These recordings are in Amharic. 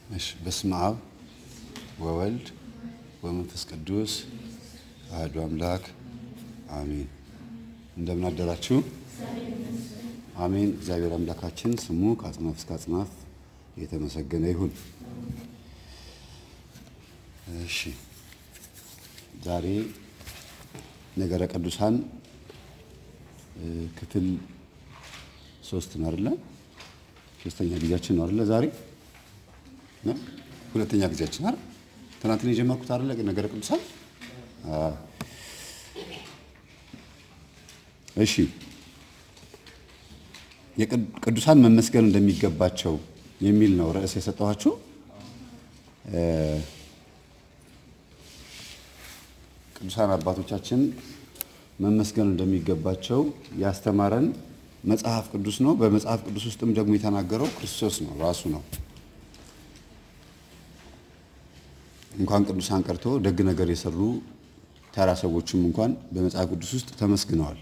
እሺ በስመ አብ ወወልድ ወመንፈስ ቅዱስ አሐዱ አምላክ አሜን። እንደምን አደራችሁ? አሜን። እግዚአብሔር አምላካችን ስሙ ከአጽናፍ እስከ አጽናፍ የተመሰገነ ይሁን። እሺ ዛሬ ነገረ ቅዱሳን ክፍል ሶስት ነው አይደለ? ሶስተኛ ጊዜያችን ነው አይደለ? ዛሬ ነው ሁለተኛ ጊዜያችን አይደል? ትናንት ነው የጀመርኩት አይደለ? ነገረ ቅዱሳን እሺ የቅዱሳን መመስገን እንደሚገባቸው የሚል ነው ርዕስ የሰጠኋችሁ። ቅዱሳን አባቶቻችን መመስገን እንደሚገባቸው ያስተማረን መጽሐፍ ቅዱስ ነው። በመጽሐፍ ቅዱስ ውስጥም ደግሞ የተናገረው ክርስቶስ ነው ራሱ ነው። እንኳን ቅዱሳን ቀርቶ ደግ ነገር የሰሩ ተራ ሰዎችም እንኳን በመጽሐፍ ቅዱስ ውስጥ ተመስግነዋል።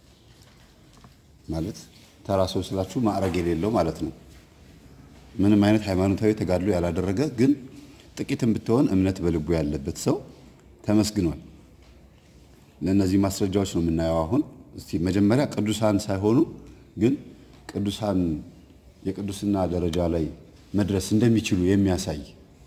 ማለት ተራ ሰው ስላችሁ ማዕረግ የሌለው ማለት ነው። ምንም አይነት ሃይማኖታዊ ተጋድሎ ያላደረገ ግን ጥቂትም ብትሆን እምነት በልቡ ያለበት ሰው ተመስግኗል። ለእነዚህ ማስረጃዎች ነው የምናየው። አሁን እስቲ መጀመሪያ ቅዱሳን ሳይሆኑ ግን ቅዱሳን የቅዱስና ደረጃ ላይ መድረስ እንደሚችሉ የሚያሳይ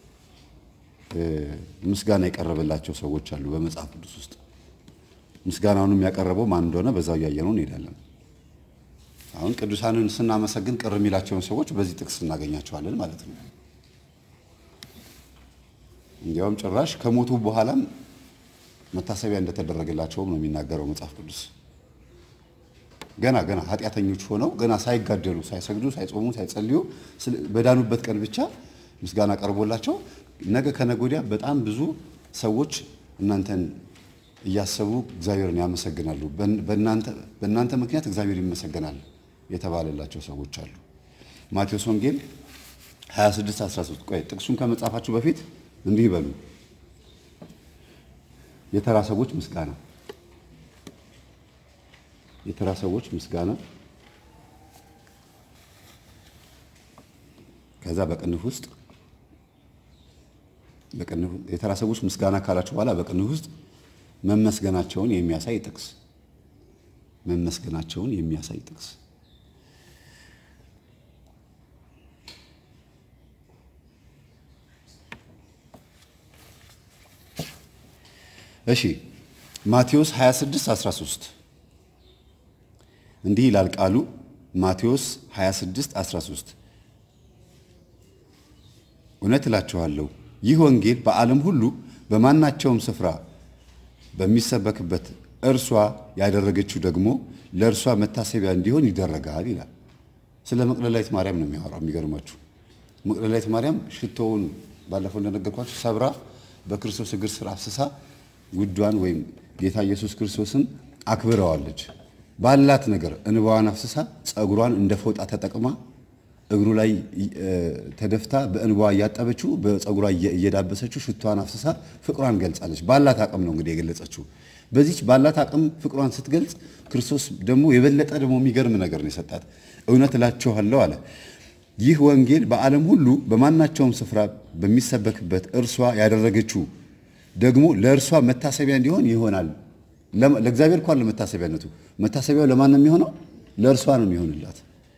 ምስጋና የቀረበላቸው ሰዎች አሉ በመጽሐፍ ቅዱስ ውስጥ። ምስጋናውንም ያቀረበው ማን እንደሆነ በዛው እያየነው እንሄዳለን። አሁን ቅዱሳንን ስናመሰግን ቅር የሚላቸውን ሰዎች በዚህ ጥቅስ እናገኛቸዋለን ማለት ነው። እንዲያውም ጭራሽ ከሞቱ በኋላም መታሰቢያ እንደተደረገላቸውም ነው የሚናገረው መጽሐፍ ቅዱስ። ገና ገና ኃጢአተኞች ሆነው ገና ሳይጋደሉ፣ ሳይሰግዱ፣ ሳይጾሙ፣ ሳይጸልዩ በዳኑበት ቀን ብቻ ምስጋና ቀርቦላቸው ነገ ከነገ ወዲያ በጣም ብዙ ሰዎች እናንተን እያሰቡ እግዚአብሔርን ያመሰግናሉ። በእናንተ ምክንያት እግዚአብሔር ይመሰገናል የተባለላቸው ሰዎች አሉ። ማቴዎስ ወንጌል 26 13 ቆይ ጥቅሱን ከመጻፋችሁ በፊት እንዲህ ይበሉ። የተራ ሰዎች ምስጋና የተራ ሰዎች ምስጋና ከዛ በቅንፍ ውስጥ በቅንፍ የተራ ሰዎች ምስጋና ካላችሁ በኋላ በቅንፍ ውስጥ መመስገናቸውን የሚያሳይ ጥቅስ መመስገናቸውን የሚያሳይ ጥቅስ እሺ ማቴዎስ 26 13 እንዲህ ይላል ቃሉ ማቴዎስ 26 13 እውነት እላችኋለሁ ይህ ወንጌል በዓለም ሁሉ በማናቸውም ስፍራ በሚሰበክበት እርሷ ያደረገችው ደግሞ ለእርሷ መታሰቢያ እንዲሆን ይደረጋል ይላል። ስለ መቅደላዊት ማርያም ነው የሚያወራው። የሚገርማችሁ መቅደላዊት ማርያም ሽቶውን ባለፈው እንደነገርኳችሁ ሰብራ በክርስቶስ እግር ስር አፍስሳ ውዷን ወይም ጌታ ኢየሱስ ክርስቶስን አክብረዋለች። ባላት ነገር እንባዋን አፍስሳ ጸጉሯን እንደ ፎጣ ተጠቅማ እግሩ ላይ ተደፍታ በእንባዋ እያጠበችው በጸጉሯ እየዳበሰችው ሽቷን አፍስሳ ፍቅሯን ገልጻለች። ባላት አቅም ነው እንግዲህ የገለጸችው። በዚች ባላት አቅም ፍቅሯን ስትገልጽ ክርስቶስ ደግሞ የበለጠ ደግሞ የሚገርም ነገር ነው የሰጣት። እውነት እላችኋለሁ አለ ይህ ወንጌል በዓለም ሁሉ በማናቸውም ስፍራ በሚሰበክበት እርሷ ያደረገችው ደግሞ ለእርሷ መታሰቢያ እንዲሆን ይሆናል። ለእግዚአብሔር እንኳን ለመታሰቢያነቱ መታሰቢያው ለማን ነው የሚሆነው? ለእርሷ ነው የሚሆንላት።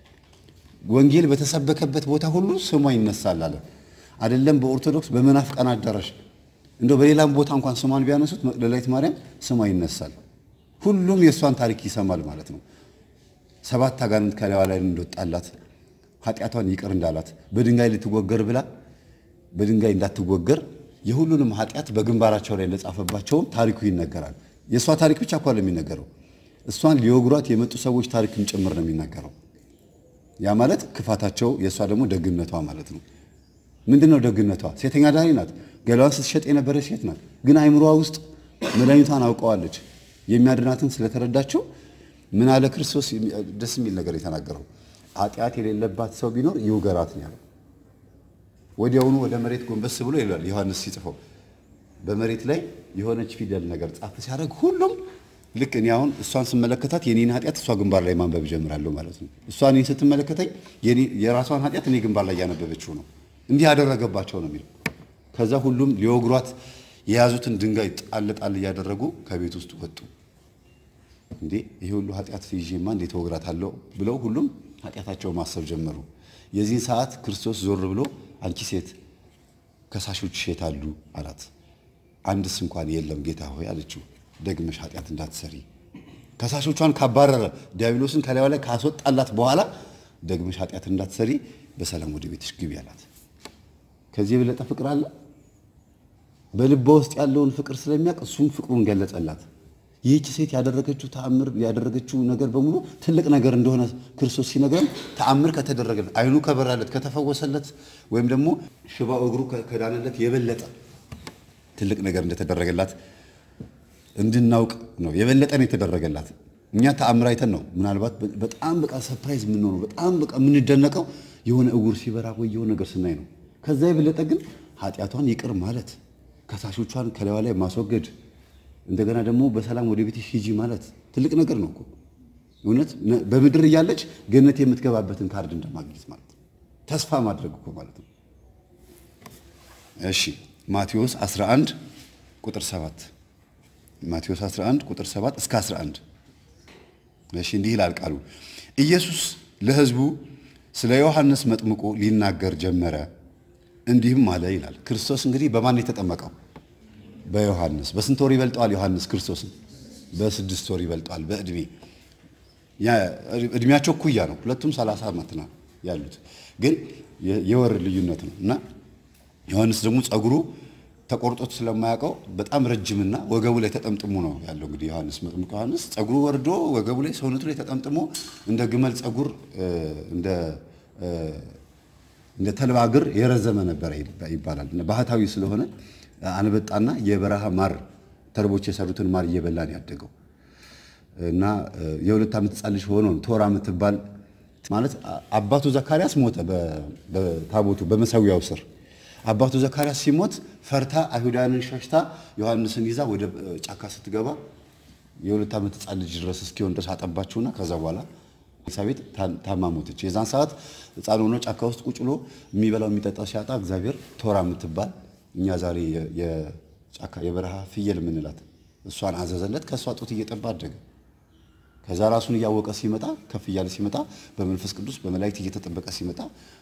ወንጌል በተሰበከበት ቦታ ሁሉ ስሟ ይነሳል አለ። አይደለም በኦርቶዶክስ በመናፍቃን አዳራሽ እንደው በሌላም ቦታ እንኳን ስሟን ቢያነሱት መቅደላዊት ማርያም ስሟ ይነሳል። ሁሉም የእሷን ታሪክ ይሰማል ማለት ነው። ሰባት አጋንንት ከላይዋ ላይ እንደወጣላት ኃጢአቷን ይቅር እንዳላት በድንጋይ ልትወገር ብላ በድንጋይ እንዳትወገር የሁሉንም ኃጢአት በግንባራቸው ላይ እንደጻፈባቸውም ታሪኩ ይነገራል። የእሷ ታሪክ ብቻ እኮ የሚነገረው እሷን ሊወግሯት የመጡ ሰዎች ታሪክም ጭምር ነው የሚነገረው። ያ ማለት ክፋታቸው፣ የእሷ ደግሞ ደግነቷ ማለት ነው። ምንድን ነው ደግነቷ? ሴተኛ ዳሪ ናት። ገላዋን ስትሸጥ የነበረች ሴት ናት። ግን አይምሯ ውስጥ መድኃኒቷን አውቀዋለች። የሚያድናትን ስለተረዳችው ምን አለ ክርስቶስ? ደስ የሚል ነገር የተናገረው ኃጢአት የሌለባት ሰው ቢኖር ይውገራት ነው ያለው። ወዲያውኑ ወደ መሬት ጎንበስ ብሎ ይላል ዮሐንስ ሲጽፈው በመሬት ላይ የሆነች ፊደል ነገር ጻፍ ሲያደርግ ሁሉም ልክ እኔ አሁን እሷን ስመለከታት የኔን ኃጢአት እሷ ግንባር ላይ ማንበብ ጀምራለሁ ማለት ነው። እሷ እኔን ስትመለከተኝ የራሷን ኃጢአት እኔ ግንባር ላይ እያነበበችው ነው። እንዲህ ያደረገባቸው ነው የሚለው። ከዛ ሁሉም ሊወግሯት የያዙትን ድንጋይ ጣል ጣል እያደረጉ ከቤት ውስጥ ወጡ። እንዴ ይሄ ሁሉ ኃጢአት ይዤማ እንዴት ወግራታለሁ ብለው ሁሉም ኃጢአታቸውን ማሰብ ጀመሩ። የዚህን ሰዓት ክርስቶስ ዞር ብሎ አንቺ ሴት ከሳሾች የት አሉ አላት። አንድስ እንኳን የለም ጌታ ሆይ አለችው። ደግመሽ ኃጢአት እንዳትሰሪ ከሳሾቿን ካባረረ ዲያብሎስን ከላዩ ላይ ካስወጣላት በኋላ ደግመሽ ኃጢአት እንዳትሰሪ በሰላም ወደ ቤትሽ ግቢ አላት። ከዚህ የበለጠ ፍቅር አለ? በልቧ ውስጥ ያለውን ፍቅር ስለሚያውቅ እሱም ፍቅሩን ገለጸላት። ይህች ሴት ያደረገችው ተአምር ያደረገችው ነገር በሙሉ ትልቅ ነገር እንደሆነ ክርስቶስ ሲነግረን ተአምር ከተደረገለት ዓይኑ ከበራለት ከተፈወሰለት ወይም ደግሞ ሽባው እግሩ ከዳነለት የበለጠ ትልቅ ነገር እንደተደረገላት እንድናውቅ ነው። የበለጠ ነው የተደረገላት። እኛ ተአምር አይተን ነው ምናልባት በጣም በቃ ሰርፕራይዝ የምንሆነው በጣም በቃ የምንደነቀው የሆነ እውር ሲበራ ወይ የሆነ ነገር ስናይ ነው። ከዛ የበለጠ ግን ኃጢአቷን ይቅር ማለት ከሳሾቿን ከላይዋ ላይ ማስወገድ እንደገና ደግሞ በሰላም ወደ ቤትሽ ሂጂ ማለት ትልቅ ነገር ነው እኮ እውነት። በምድር እያለች ገነት የምትገባበትን ካርድ እንደማግኘት ማለት ነው። ተስፋ ማድረግ እኮ ማለት ነው። እሺ ማቴዎስ 11 ቁጥር 7 ማቴዎስ 11 ቁጥር 7 እስከ 11 እሺ እንዲህ ይላል ቃሉ። ኢየሱስ ለሕዝቡ ስለ ዮሐንስ መጥምቆ ሊናገር ጀመረ፣ እንዲህም አለ ይላል። ክርስቶስ እንግዲህ በማን የተጠመቀው? በዮሐንስ። በስንት ወር ይበልጠዋል ዮሐንስ ክርስቶስን? በስድስት ወር ይበልጠዋል በእድሜ እድሜያቸው እኩያ ነው። ሁለቱም ሰላሳ ዓመት ነው ያሉት፣ ግን የወር ልዩነት ነው እና ዮሐንስ ደግሞ ጸጉሩ ተቆርጦት ስለማያውቀው በጣም ረጅምና ወገቡ ላይ ተጠምጥሞ ነው ያለው። እንግዲህ ዮሐንስ መጥምቁ ዮሐንስ ጸጉሩ ወርዶ ወገቡ ላይ ሰውነቱ ላይ ተጠምጥሞ እንደ ግመል ጸጉር እንደ እንደ ተልባ እግር የረዘመ ነበረ ይባላል። ባህታዊ ስለሆነ አንበጣና የበረሃ ማር ተርቦች የሰሩትን ማር እየበላን ያደገው እና የሁለት ዓመት ሕፃን ልጅ ሆኖ ቶራ የምትባል ማለት አባቱ ዘካርያስ ሞተ በታቦቱ በመሰዊያው ስር አባቱ ዘካርያስ ሲሞት ፈርታ አይሁዳንን ሸሽታ ዮሐንስን ይዛ ወደ ጫካ ስትገባ የሁለት ዓመት ሕፃን ልጅ ድረስ እስኪሆን ድረስ አጠባችሁና ከዛ በኋላ ኤልሳቤጥ ታማ ሞተች። የዛን ሰዓት ሕፃን ሆኖ ጫካ ውስጥ ቁጭ ብሎ የሚበላው የሚጠጣው ሲያጣ እግዚአብሔር ቶራ የምትባል እኛ ዛሬ የጫካ የበረሃ ፍየል የምንላት እሷን አዘዘለት። ከእሷ ጡት እየጠባ አደገ። ከዛ ራሱን እያወቀ ሲመጣ ከፍ እያለ ሲመጣ በመንፈስ ቅዱስ በመላእክት እየተጠበቀ ሲመጣ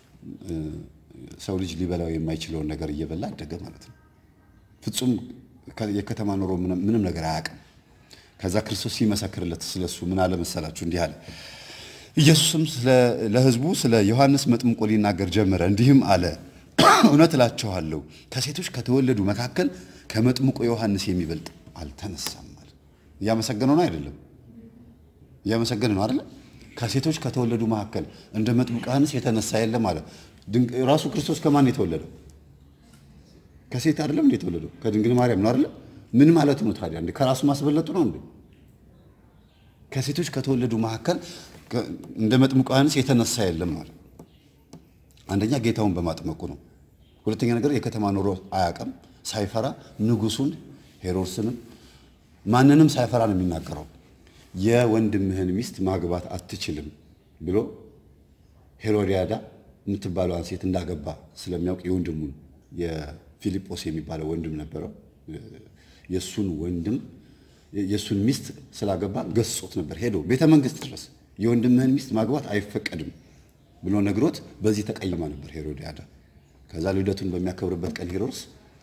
ሰው ልጅ ሊበላው የማይችለውን ነገር እየበላ አደገ ማለት ነው። ፍጹም የከተማ ኑሮ ምንም ነገር አያውቅም። ከዛ ክርስቶስ ሲመሰክርለት ስለሱ ምን አለ መሰላችሁ? እንዲህ አለ። ኢየሱስም ለሕዝቡ ስለ ዮሐንስ መጥምቆ ሊናገር ጀመረ፣ እንዲህም አለ እውነት እላችኋለሁ ከሴቶች ከተወለዱ መካከል ከመጥምቆ ዮሐንስ የሚበልጥ አልተነሳም አለ። እያመሰገነው ነው አይደለም? እያመሰገነ ነው አይደለም? ከሴቶች ከተወለዱ መካከል እንደ መጥምቆ ዮሐንስ የተነሳ የለም አለ። ራሱ ክርስቶስ ከማን የተወለደው? ከሴት አይደለም እንዴ የተወለደው? ከድንግል ማርያም ነው አይደለም? ምን ማለት ነው ታዲያ? እንዴ ከራሱ ማስበለጡ ነው እንዴ? ከሴቶች ከተወለዱ መካከል እንደ መጥምቁ ዮሐንስ የተነሳ የለም ማለት አንደኛ ጌታውን በማጥመቁ ነው። ሁለተኛ ነገር የከተማ ኑሮ አያውቅም። ሳይፈራ ንጉሱን ሄሮድስንም ማንንም ሳይፈራ ነው የሚናገረው። የወንድምህን ሚስት ማግባት አትችልም ብሎ ሄሮዲያዳ የምትባለዋን ሴት እንዳገባ ስለሚያውቅ የወንድሙን የፊልጶስ የሚባለው ወንድም ነበረው። የእሱን ወንድም የእሱን ሚስት ስላገባ ገስጾት ነበር። ሄዶ ቤተ መንግስት ድረስ የወንድምህን ሚስት ማግባት አይፈቀድም ብሎ ነግሮት በዚህ ተቀይማ ነበር ሄሮዲያዳ። ከዛ ልደቱን በሚያከብርበት ቀን ሄሮድስ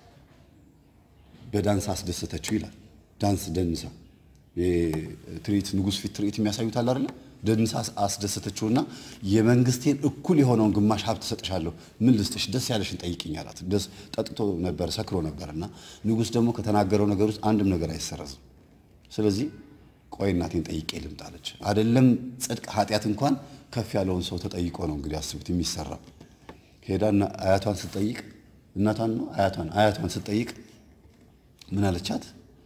በዳንስ አስደሰተችው ይላል። ዳንስ ደንሳ ትርኢት ንጉሥ ፊት ትርኢት የሚያሳዩት አለ አይደለ? ደንሳ አስደሰተችውና የመንግስቴን እኩል የሆነውን ግማሽ ሀብት እሰጥሻለሁ፣ ምን ልስጥሽ? ደስ ያለሽን ጠይቅኝ አላት። ደስ ጠጥቶ ነበር ሰክሮ ነበርና ንጉሥ ደግሞ ከተናገረው ነገር ውስጥ አንድም ነገር አይሰረዝም። ስለዚህ ቆይ እናቴን ጠይቄ ልምጣ አለች። አይደለም ጽድቅ ኃጢአት እንኳን ከፍ ያለውን ሰው ተጠይቆ ነው እንግዲህ አስቡት የሚሰራ ሄዳ አያቷን ስትጠይቅ እናቷን ነው አያቷን አያቷን ስትጠይቅ ምን አለቻት?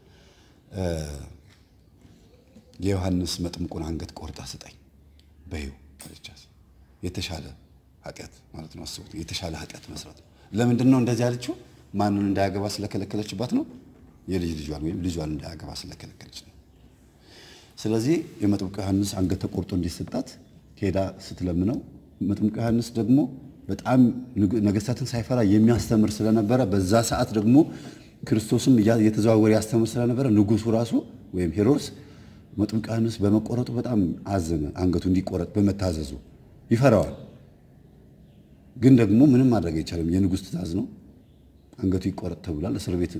የዮሐንስ መጥምቁን አንገት ቆርጣ ስጠኝ በይው አለቻት። የተሻለ ኃጢአት ማለት ነው። አስቡት የተሻለ ኃጢአት መስራት ነው። ለምንድን ነው እንደዚህ ያለችው? ማንን እንዳያገባ ስለከለከለችባት ነው። የልጅ ልጇን ወይም ልጇን እንዳያገባ ስለከለከለች ነው። ስለዚህ የመጥምቁ ዮሐንስ አንገት ተቆርጦ እንዲሰጣት ሄዳ ስትለምነው መጥምቁ ዮሐንስ ደግሞ በጣም ነገስታትን ሳይፈራ የሚያስተምር ስለነበረ በዛ ሰዓት ደግሞ ክርስቶስም እየተዘዋወረ ያስተምር ስለነበረ ንጉሱ ራሱ ወይም ሄሮድስ መጥምቁ ዮሐንስ በመቆረጡ በጣም አዘነ። አንገቱ እንዲቆረጥ በመታዘዙ ይፈራዋል። ግን ደግሞ ምንም ማድረግ አይቻልም። የንጉሥ ትእዛዝ ነው። አንገቱ ይቆረጥ ተብሏል። እስር ቤት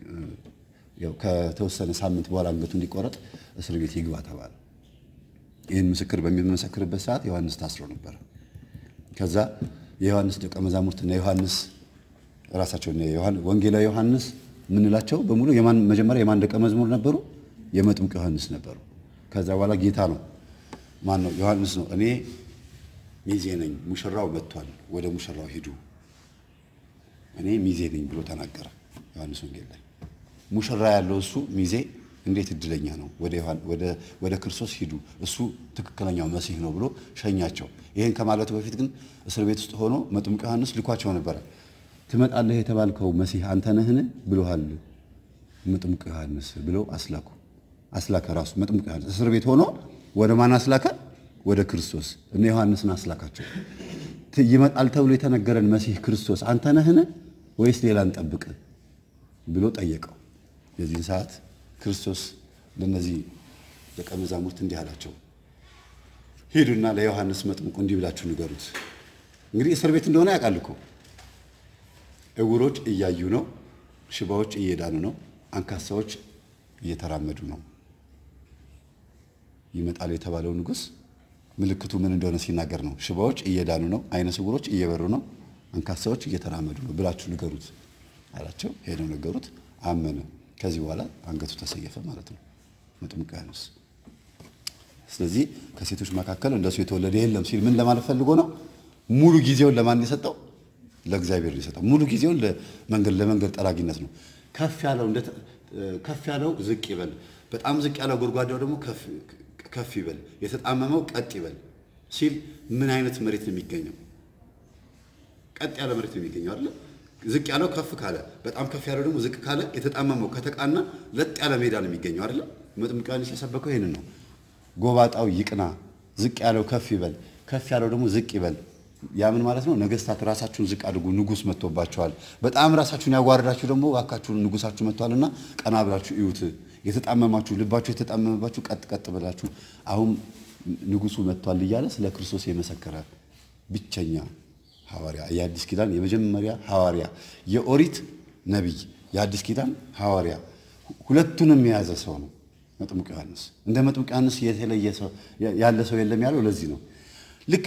ከተወሰነ ሳምንት በኋላ አንገቱ እንዲቆረጥ እስር ቤት ይግባ ተባለ። ይህን ምስክር በሚመሰክርበት ሰዓት ዮሐንስ ታስሮ ነበር። ከዛ የዮሐንስ ደቀ መዛሙርትና ዮሐንስ ራሳቸው ወንጌላዊ ዮሐንስ የምንላቸው በሙሉ መጀመሪያ የማን ደቀ መዝሙር ነበሩ? የመጥምቅ ዮሐንስ ነበሩ። ከዛ በኋላ ጌታ ነው ማን ነው? ዮሐንስ ነው። እኔ ሚዜ ነኝ፣ ሙሽራው መጥቷል፣ ወደ ሙሽራው ሂዱ፣ እኔ ሚዜ ነኝ ብሎ ተናገረ። ዮሐንስ ወንጌል ላይ ሙሽራ ያለው እሱ ሚዜ እንዴት እድለኛ ነው! ወደ ክርስቶስ ሂዱ፣ እሱ ትክክለኛው መሲህ ነው ብሎ ሸኛቸው። ይህን ከማለቱ በፊት ግን እስር ቤት ውስጥ ሆኖ መጥምቅ ዮሐንስ ልኳቸው ነበረ። ትመጣለህ የተባልከው መሲህ አንተ ነህን ብሎሃል መጥምቅ ዮሐንስ ብለው አስላኩ። አስላከ ራሱ መጥምቅ ዮሐንስ እስር ቤት ሆኖ ወደ ማን አስላከ? ወደ ክርስቶስ እነ ዮሐንስን አስላካቸው። ይመጣል ተብሎ የተነገረን መሲህ ክርስቶስ አንተ ነህን ወይስ ሌላ እንጠብቅ ብሎ ጠየቀው። የዚህን ሰዓት ክርስቶስ ለእነዚህ ደቀ መዛሙርት እንዲህ አላቸው፣ ሂዱና ለዮሐንስ መጥምቁ እንዲህ ብላችሁ ንገሩት። እንግዲህ እስር ቤት እንደሆነ ያውቃል እኮ እውሮች እያዩ ነው፣ ሽባዎች እየዳኑ ነው፣ አንካሳዎች እየተራመዱ ነው። ይመጣል የተባለው ንጉሥ ምልክቱ ምን እንደሆነ ሲናገር ነው። ሽባዎች እየዳኑ ነው፣ አይነ ስውሮች እየበሩ ነው፣ አንካሳዎች እየተራመዱ ነው ብላችሁ ንገሩት አላቸው። ሄደው ነገሩት፣ አመነ። ከዚህ በኋላ አንገቱ ተሰየፈ ማለት ነው መጥምቁ ዮሐንስ። ስለዚህ ከሴቶች መካከል እንደሱ የተወለደ የለም ሲል ምን ለማለት ፈልጎ ነው? ሙሉ ጊዜውን ለማን የሰጠው? ለእግዚአብሔር የሰጠው። ሙሉ ጊዜውን ለመንገድ ለመንገድ ጠራጊነት ነው። ከፍ ያለው ከፍ ያለው ዝቅ ይበል፣ በጣም ዝቅ ያለው ጎድጓዳው ደግሞ ከፍ ይበል፣ የተጣመመው ቀጥ ይበል ሲል ምን አይነት መሬት ነው የሚገኘው? ቀጥ ያለ መሬት ነው የሚገኘው አይደል? ዝቅ ያለው ከፍ ካለ፣ በጣም ከፍ ያለው ደግሞ ዝቅ ካለ፣ የተጣመመው ከተቃና ለጥ ያለ ሜዳ ነው የሚገኘው አይደል? መጥምቁ ዮሐንስ የሰበከው ይሄንን ነው። ጎባጣው ይቅና፣ ዝቅ ያለው ከፍ ይበል፣ ከፍ ያለው ደግሞ ዝቅ ይበል። ያ ምን ማለት ነው? ነገስታት ራሳችሁን ዝቅ አድርጉ፣ ንጉስ መጥቶባቸዋል። በጣም ራሳችሁን ያዋረዳችሁ ደግሞ እባካችሁን ንጉሳችሁ መጥቷልና ቀና ብላችሁ እዩት። የተጣመማችሁ ልባችሁ የተጣመመባችሁ ቀጥ ቀጥ ብላችሁ አሁን ንጉሱ መጥቷል እያለ ስለ ክርስቶስ የመሰከረ ብቸኛ ሐዋርያ የአዲስ ኪዳን የመጀመሪያ ሐዋርያ የኦሪት ነቢይ የአዲስ ኪዳን ሐዋርያ ሁለቱንም የያዘ ሰው ነው መጥምቁ ዮሐንስ። እንደ መጥምቁ ዮሐንስ የተለየ ሰው ያለ ሰው የለም ያለው ለዚህ ነው። ልክ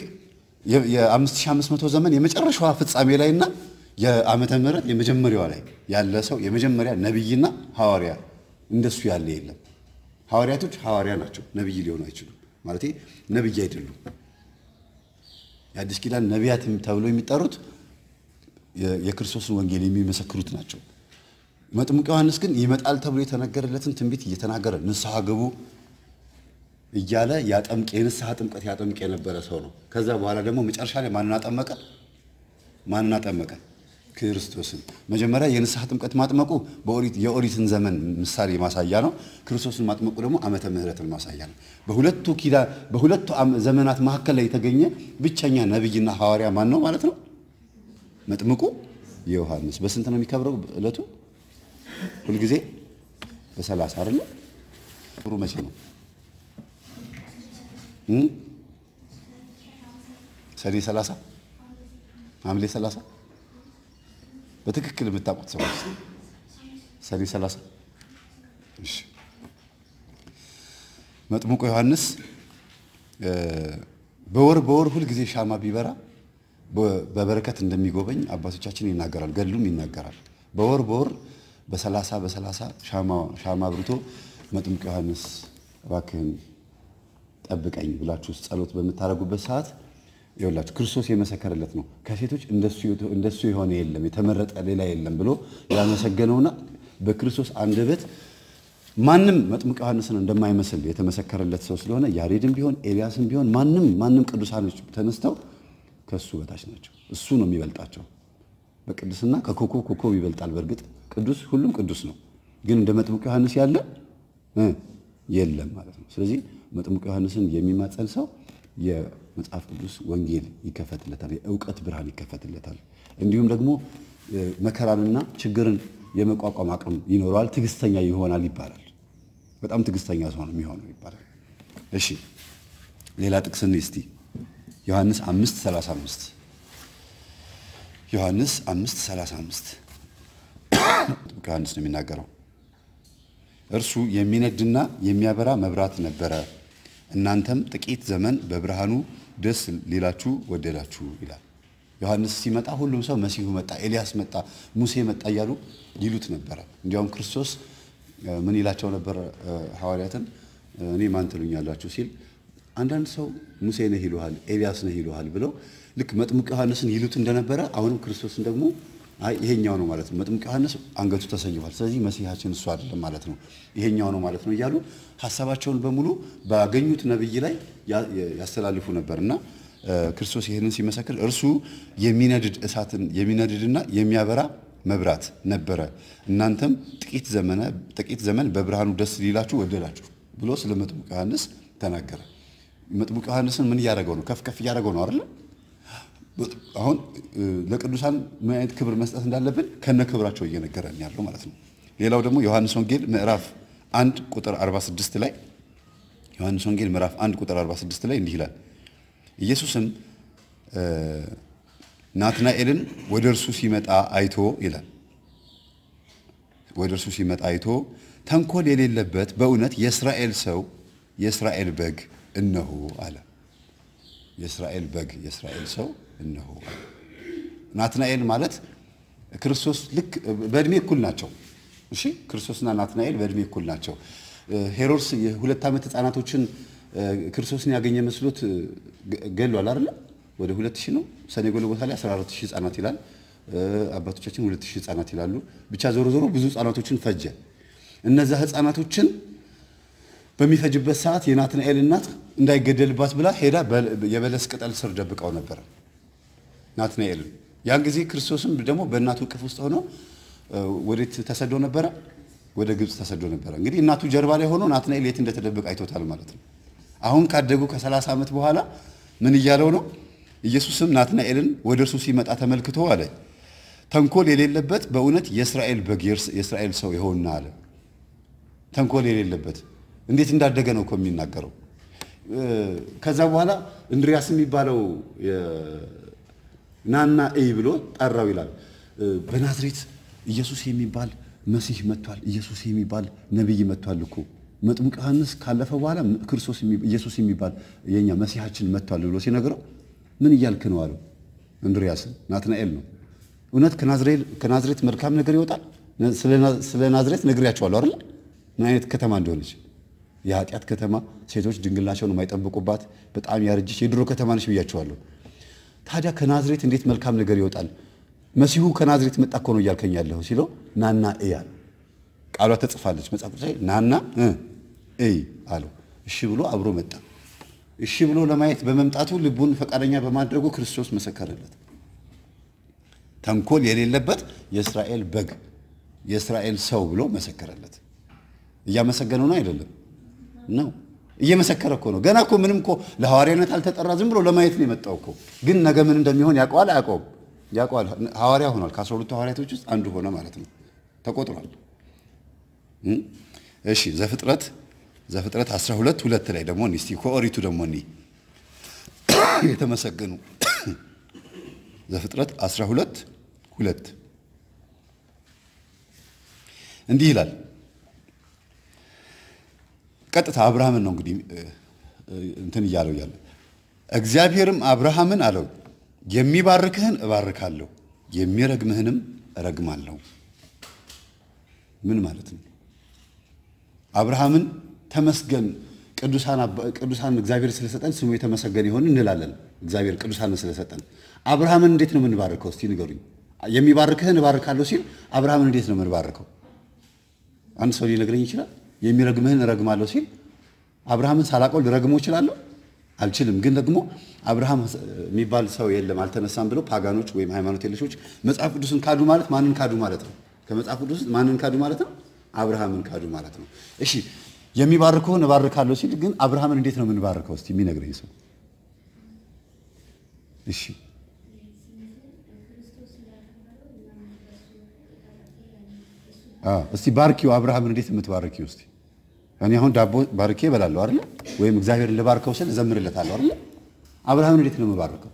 የ5500 ዘመን የመጨረሻዋ ፍጻሜ ላይና የዓመተ ምሕረት የመጀመሪያዋ ላይ ያለ ሰው የመጀመሪያ ነቢይና ሐዋርያ እንደሱ ያለ የለም። ሐዋርያቶች ሐዋርያ ናቸው፣ ነቢይ ሊሆኑ አይችሉም። ማለት ነቢይ አይደሉም። የአዲስ ኪዳን ነቢያት ተብሎ የሚጠሩት የክርስቶስን ወንጌል የሚመሰክሩት ናቸው። መጥምቁ ዮሐንስ ግን ይመጣል ተብሎ የተነገረለትን ትንቢት እየተናገረ ንስሐ ግቡ እያለ ያጠምቅ የንስሐ ጥምቀት ያጠምቅ የነበረ ሰው ነው። ከዛ በኋላ ደግሞ መጨረሻ ላይ ማንን አጠመቀ? ማንን አጠመቀ? ክርስቶስን። መጀመሪያ የንስሐ ጥምቀት ማጥመቁ የኦሪትን ዘመን ምሳሌ ማሳያ ነው። ክርስቶስን ማጥመቁ ደግሞ ዓመተ ምሕረትን ማሳያ ነው። በሁለቱ ኪዳ በሁለቱ ዘመናት መካከል ላይ የተገኘ ብቸኛ ነቢይና ሐዋርያ ማን ነው ማለት ነው? መጥምቁ ዮሐንስ። በስንት ነው የሚከብረው ዕለቱ? ሁልጊዜ በሰላሳ አይደለ? ጥሩ መቼ ነው? ሰኔ ሰላሳ ሐምሌ ሰላሳ በትክክል የምታውቁት ሰዎች ሰኔ ሰላሳ እሺ። መጥምቁ ዮሐንስ በወር በወር ሁልጊዜ ሻማ ቢበራ በበረከት እንደሚጎበኝ አባቶቻችን ይናገራል፣ ገድሉም ይናገራል። በወር በወር በሰላሳ በሰላሳ ሻማ አብርቶ መጥምቁ ዮሐንስ እባክህን ጠብቀኝ ብላችሁ ጸሎት በምታደርጉበት ሰዓት ይኸውላችሁ ክርስቶስ የመሰከረለት ነው። ከሴቶች እንደሱ የሆነ የለም የተመረጠ ሌላ የለም ብሎ ያመሰገነውና በክርስቶስ አንደበት ማንም መጥምቅ ዮሐንስን እንደማይመስል የተመሰከረለት ሰው ስለሆነ ያሬድም ቢሆን ኤልያስም ቢሆን ማንም ማንም ቅዱሳኖች ተነስተው ከሱ በታች ናቸው። እሱ ነው የሚበልጣቸው በቅድስና ከኮከብ ኮከብ ይበልጣል። በእርግጥ ቅዱስ ሁሉም ቅዱስ ነው፣ ግን እንደ መጥምቅ ዮሐንስ ያለ የለም ማለት ነው። ስለዚህ መጥምቅ ዮሐንስን የሚማጸን ሰው የመጽሐፍ ቅዱስ ወንጌል ይከፈትለታል፣ የእውቀት ብርሃን ይከፈትለታል። እንዲሁም ደግሞ መከራንና ችግርን የመቋቋም አቅም ይኖረዋል፣ ትዕግስተኛ ይሆናል ይባላል። በጣም ትዕግስተኛ ሰው ነው የሚሆነው ይባላል። እሺ ሌላ ጥቅስን እስቲ ዮሐንስ 5 35 ዮሐንስ 5 35 ዮሐንስ ነው የሚናገረው። እርሱ የሚነድና የሚያበራ መብራት ነበረ፣ እናንተም ጥቂት ዘመን በብርሃኑ ደስ ሊላችሁ ወደዳችሁ ይላል። ዮሐንስ ሲመጣ ሁሉም ሰው መሲሁ መጣ፣ ኤልያስ መጣ፣ ሙሴ መጣ እያሉ ይሉት ነበረ። እንዲያውም ክርስቶስ ምን ይላቸው ነበር ሐዋርያትን? እኔ ማን ትሉኛላችሁ ሲል አንዳንድ ሰው ሙሴ ነህ ይሉሃል፣ ኤልያስ ነህ ይሉሃል ብለው ልክ መጥምቅ ዮሐንስን ይሉት እንደነበረ አሁንም ክርስቶስን ደግሞ አይ ይሄኛው ነው ማለት ነው። መጥምቅ ዮሐንስ አንገቱ ተሰይፏል፣ ስለዚህ መሲሐችን እሱ አይደለም ማለት ነው፣ ይሄኛው ነው ማለት ነው እያሉ ሀሳባቸውን በሙሉ ባገኙት ነብይ ላይ ያስተላልፉ ነበር እና ክርስቶስ ይህንን ሲመሰክር እርሱ የሚነድድ እሳትን የሚነድድና የሚያበራ መብራት ነበረ፣ እናንተም ጥቂት ዘመነ ጥቂት ዘመን በብርሃኑ ደስ ሊላችሁ ወደዳችሁ ብሎ ስለ መጥምቅ ዮሐንስ ተናገረ። መጥምቅ ዮሐንስን ምን እያደረገው ነው? ከፍ ከፍ እያደረገው ነው አይደለ? አሁን ለቅዱሳን ምን አይነት ክብር መስጠት እንዳለብን ከነ ክብራቸው እየነገረን ያለው ማለት ነው። ሌላው ደግሞ ዮሐንስ ወንጌል ምዕራፍ 1 ቁጥር 46 ላይ ዮሐንስ ወንጌል ምዕራፍ 1 ቁጥር 46 ላይ እንዲህ ይላል ኢየሱስም ናትናኤልን ወደ እርሱ ሲመጣ አይቶ ይላል ወደ እርሱ ሲመጣ አይቶ ተንኮል የሌለበት በእውነት የእስራኤል ሰው የእስራኤል በግ እነሆ አለ። የእስራኤል በግ የእስራኤል ሰው እነሆ አለ። ናትናኤል ማለት ክርስቶስ ልክ በእድሜ እኩል ናቸው። እሺ ክርስቶስና ናትናኤል በእድሜ እኩል ናቸው። ሄሮድስ የሁለት ዓመት ሕፃናቶችን ክርስቶስን ያገኘ መስሎት ገሏል አይደለ? ወደ ሁለት ሺህ ነው። ሰኔ ጎልጎታ ላይ 14 ሺህ ሕፃናት ይላል። አባቶቻችን ሁለት ሺህ ሕፃናት ይላሉ። ብቻ ዞሮ ዞሮ ብዙ ሕፃናቶችን ፈጀ። እነዛ ሕፃናቶችን በሚፈጅበት ሰዓት የናትናኤል እናት እንዳይገደልባት ብላ ሄዳ የበለስ ቅጠል ስር ደብቀው ነበረ ናትናኤልን። ያን ጊዜ ክርስቶስም ደግሞ በእናቱ እቅፍ ውስጥ ሆኖ ወዴት ተሰዶ ነበረ? ወደ ግብፅ ተሰዶ ነበረ። እንግዲህ እናቱ ጀርባ ላይ ሆኖ ናትናኤል የት እንደተደበቀ አይቶታል ማለት ነው። አሁን ካደጉ ከ30 ዓመት በኋላ ምን እያለው ነው? ኢየሱስም ናትናኤልን ወደ እርሱ ሲመጣ ተመልክቶ አለ ተንኮል የሌለበት በእውነት የእስራኤል በግ የእስራኤል ሰው ይሆንና አለ። ተንኮል የሌለበት እንዴት እንዳደገ ነው እኮ የሚናገረው። ከዛ በኋላ እንድሪያስ የሚባለው ናና እይ ብሎ ጠራው ይላል። በናዝሬት ኢየሱስ የሚባል መሲህ መጥቷል፣ ኢየሱስ የሚባል ነቢይ መጥቷል እኮ መጥምቅ ዮሐንስ ካለፈ በኋላ ክርስቶስ ኢየሱስ የሚባል የኛ መሲሐችን መጥቷል ብሎ ሲነግረው ምን እያልክ ነው አለው። እንድሪያስን ናትናኤል ነው። እውነት ከናዝሬት መልካም ነገር ይወጣል? ስለ ናዝሬት ነግሬያቸዋለሁ አይደል? ምን አይነት ከተማ እንደሆነች የኃጢአት ከተማ፣ ሴቶች ድንግልናቸውን የማይጠብቁባት በጣም ያረጀች የድሮ ከተማ ነች ብያቸዋለሁ። ታዲያ ከናዝሬት እንዴት መልካም ነገር ይወጣል? መሲሁ ከናዝሬት መጣ እኮ ነው እያልከኝ ያለሁ ሲለው ናና እያል ቃሏ ተጽፋለች መጽሐፍ ቅዱስ ላይ ናና እይ አለው። እሺ ብሎ አብሮ መጣ። እሺ ብሎ ለማየት በመምጣቱ ልቡን ፈቃደኛ በማድረጉ ክርስቶስ መሰከረለት። ተንኮል የሌለበት የእስራኤል በግ የእስራኤል ሰው ብሎ መሰከረለት። እያመሰገነው ነው አይደለም? ነው እየመሰከረ እኮ ነው። ገና እኮ ምንም እኮ ለሐዋርያነት አልተጠራ፣ ዝም ብሎ ለማየት ነው የመጣው እኮ። ግን ነገ ምን እንደሚሆን ያውቀዋል አያውቀውም? ያውቀዋል። ሐዋርያ ሆኗል። ከአስራ ሁለቱ ሐዋርያቶች ውስጥ አንዱ ሆነ ማለት ነው። ተቆጥሯል። እሺ ዘፍጥረት ዘፍጥረት 12 ሁለት ላይ ደግሞ እስቲ ከኦሪቱ ደግሞ እኒ የተመሰገኑ ዘፍጥረት 12 ሁለት እንዲህ ይላል። ቀጥታ አብርሃምን ነው እንግዲህ እንትን እያለው እያለ እግዚአብሔርም አብርሃምን አለው የሚባርክህን እባርካለሁ የሚረግምህንም እረግማለሁ። ምን ማለት ነው? አብርሃምን ተመስገን ቅዱሳን እግዚአብሔር ስለሰጠን ስሙ የተመሰገነ ይሆን እንላለን። እግዚአብሔር ቅዱሳንን ስለሰጠን አብርሃምን እንዴት ነው የምንባርከው? እስቲ ንገሩኝ። የሚባርክህን እባርካለሁ ሲል አብርሃምን እንዴት ነው የምንባርከው? አንድ ሰው ሊነግረኝ ይችላል? የሚረግምህን እረግማለሁ ሲል አብርሃምን ሳላውቀው ልረግመው እችላለሁ? አልችልም። ግን ደግሞ አብርሃም የሚባል ሰው የለም አልተነሳም ብለው ፓጋኖች ወይም ሃይማኖት የለሾች መጽሐፍ ቅዱስን ካዱ ማለት ማንን ካዱ ማለት ነው? ከመጽሐፍ ቅዱስ ማንን ካዱ ማለት ነው? አብርሃምን ካዱ ማለት ነው። እሺ የሚባርከውን እባርካለሁ ሲል ግን አብርሃምን እንዴት ነው የምንባርከው? እስቲ የሚነግረኝ ሰው እሺ እስቲ ባርኪው አብርሃምን እንዴት የምትባርኪው? እስቲ እኔ አሁን ዳቦ ባርኬ እበላለሁ አይደለ? ወይም እግዚአብሔርን ልባርከው ስል እዘምርለታለሁ አይደለ? አብርሃምን እንዴት ነው የምባርከው?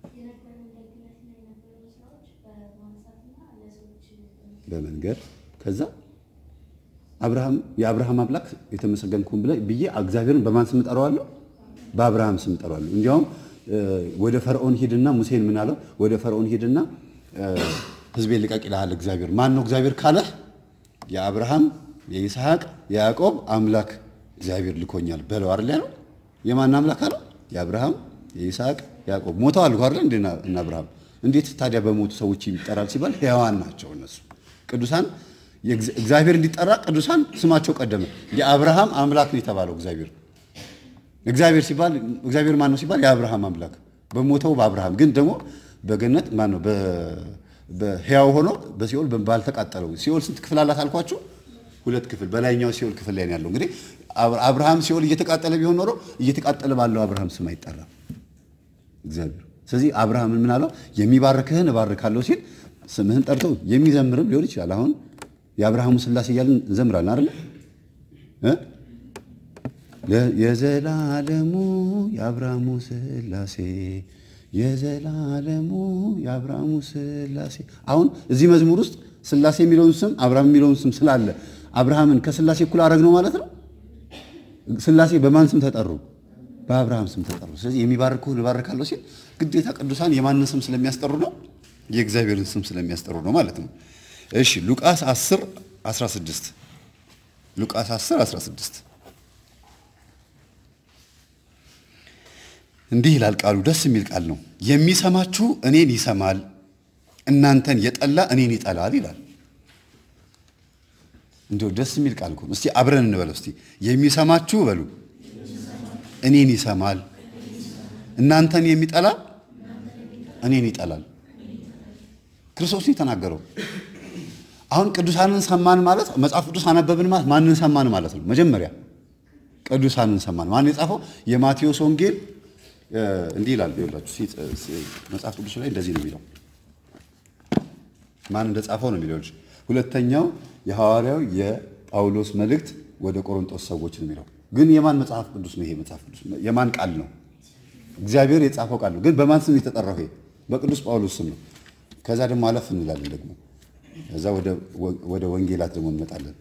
በመንገድ ከዛ አብርሃም የአብርሃም አምላክ የተመሰገንኩን ብለ ብዬ እግዚአብሔርን በማን ስም እጠራዋለሁ? በአብርሃም ስም እጠራዋለሁ። እንዲያውም ወደ ፈርዖን ሂድና ሙሴን ምን አለው? ወደ ፈርዖን ሂድና ሕዝቤን ልቀቅ ይልሃል እግዚአብሔር። ማን ነው እግዚአብሔር ካለህ የአብርሃም የይስሐቅ የያዕቆብ አምላክ እግዚአብሔር ልኮኛል በለው አይደል ያለው። የማን አምላክ አለው? የአብርሃም የይስሐቅ ያዕቆብ ሞተዋል እኮ አይደል እንዴ? እና አብርሃም እንዴት ታዲያ በሞቱ ሰዎች ይጠራል ሲባል ሕያዋን ናቸው እነሱ ቅዱሳን እግዚአብሔር እንዲጠራ ቅዱሳን ስማቸው ቀደመ። የአብርሃም አምላክ ነው የተባለው እግዚአብሔር። እግዚአብሔር ሲባል እግዚአብሔር ማን ነው ሲባል የአብርሃም አምላክ በሞተው በአብርሃም ግን ደግሞ በገነት ማን ነው በሕያው ሆኖ በሲኦል ባልተቃጠለው ሲኦል ስንት ክፍል አላት አልኳችሁ? ሁለት ክፍል። በላይኛው ሲኦል ክፍል ላይ ነው ያለው። እንግዲህ አብርሃም ሲኦል እየተቃጠለ ቢሆን ኖሮ እየተቃጠለ ባለው አብርሃም ስም አይጠራም እግዚአብሔር። ስለዚህ አብርሃምን ምን አለው? የሚባርክህን እባርካለሁ ሲል ስምህን ጠርቶ የሚዘምርም ሊሆን ይችላል። አሁን የአብርሃሙ ሥላሴ እያልን እንዘምራለን አይደለ? የዘላለሙ የአብርሃሙ ሥላሴ የዘላለሙ የአብርሃሙ ሥላሴ። አሁን እዚህ መዝሙር ውስጥ ሥላሴ የሚለውን ስም አብርሃም የሚለውን ስም ስላለ አብርሃምን ከሥላሴ እኩል አደረግ ነው ማለት ነው። ሥላሴ በማን ስም ተጠሩ? በአብርሃም ስም ተጠሩ። ስለዚህ የሚባርክህን እባርካለሁ ሲል ግዴታ ቅዱሳን የማንን ስም ስለሚያስጠሩ ነው? የእግዚአብሔርን ስም ስለሚያስጠሩ ነው ማለት ነው። እሺ ሉቃስ 10 16 ሉቃስ 10 16 እንዲህ ይላል ቃሉ። ደስ የሚል ቃል ነው። የሚሰማችሁ እኔን ይሰማል፣ እናንተን የጠላ እኔን ይጠላል ይላል። እንዲሁ ደስ የሚል ቃል እኮ ነው። እስቲ አብረን እንበለው። እስቲ የሚሰማችሁ በሉ እኔን ይሰማል፣ እናንተን የሚጠላ እኔን ይጠላል። ክርስቶስ ነው የተናገረው። አሁን ቅዱሳንን ሰማን ማለት መጽሐፍ ቅዱስ አነበብን ማለት ማንን ሰማን ማለት ነው? መጀመሪያ ቅዱሳንን ሰማን። ማን የጻፈው? የማቴዎስ ወንጌል እንዲህ ይላል። ይኸውላችሁ መጽሐፍ ቅዱስ ላይ እንደዚህ ነው የሚለው። ማን እንደጻፈው ነው የሚለው። ሁለተኛው የሐዋርያው የጳውሎስ መልእክት ወደ ቆሮንቶስ ሰዎች ነው የሚለው። ግን የማን መጽሐፍ ቅዱስ ነው ይሄ? መጽሐፍ ቅዱስ የማን ቃል ነው? እግዚአብሔር የጻፈው ቃል ነው። ግን በማን ስም የተጠራው? ይሄ በቅዱስ ጳውሎስ ስም ነው። ከዛ ደግሞ አለፍ እንላለን ደግሞ ከዛ ወደ ወንጌላት ደግሞ እንመጣለን።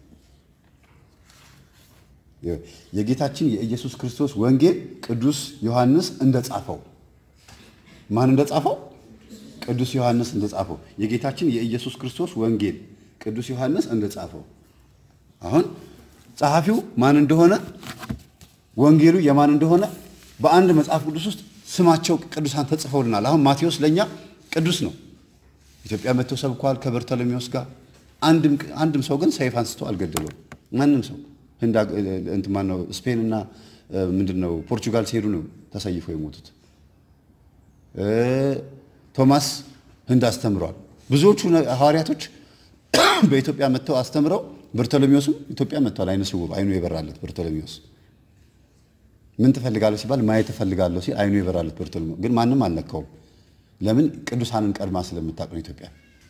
የጌታችን የኢየሱስ ክርስቶስ ወንጌል ቅዱስ ዮሐንስ እንደጻፈው ማን እንደጻፈው? ቅዱስ ዮሐንስ እንደጻፈው የጌታችን የኢየሱስ ክርስቶስ ወንጌል ቅዱስ ዮሐንስ እንደጻፈው። አሁን ጸሐፊው ማን እንደሆነ ወንጌሉ የማን እንደሆነ በአንድ መጽሐፍ ቅዱስ ውስጥ ስማቸው ቅዱሳን ተጽፈውልናል። አሁን ማቴዎስ ለእኛ ቅዱስ ነው። ኢትዮጵያ መጥተው ሰብኳል ከበርተሎሜዎስ ጋር። አንድም ሰው ግን ሰይፍ አንስቶ አልገደለውም። ማንም ሰው ህንድ እንትን ማነው ስፔን እና ምንድን ነው ፖርቹጋል ሲሄዱ ነው ተሰይፈው የሞቱት። ቶማስ ህንድ አስተምረዋል። ብዙዎቹ ሐዋርያቶች በኢትዮጵያ መጥተው አስተምረው፣ በርቶሎሜዎስም ኢትዮጵያ መጥተዋል። አይነ ስውር አይኑ የበራለት በርቶሎሜዎስ ምን ትፈልጋለሁ ሲባል ማየት እፈልጋለሁ ሲል አይኑ የበራለት በርቶሎሜዎስ ግን ማንም አልነካውም። ለምን? ቅዱሳንን ቀድማ ስለምታውቅ ነው ኢትዮጵያ።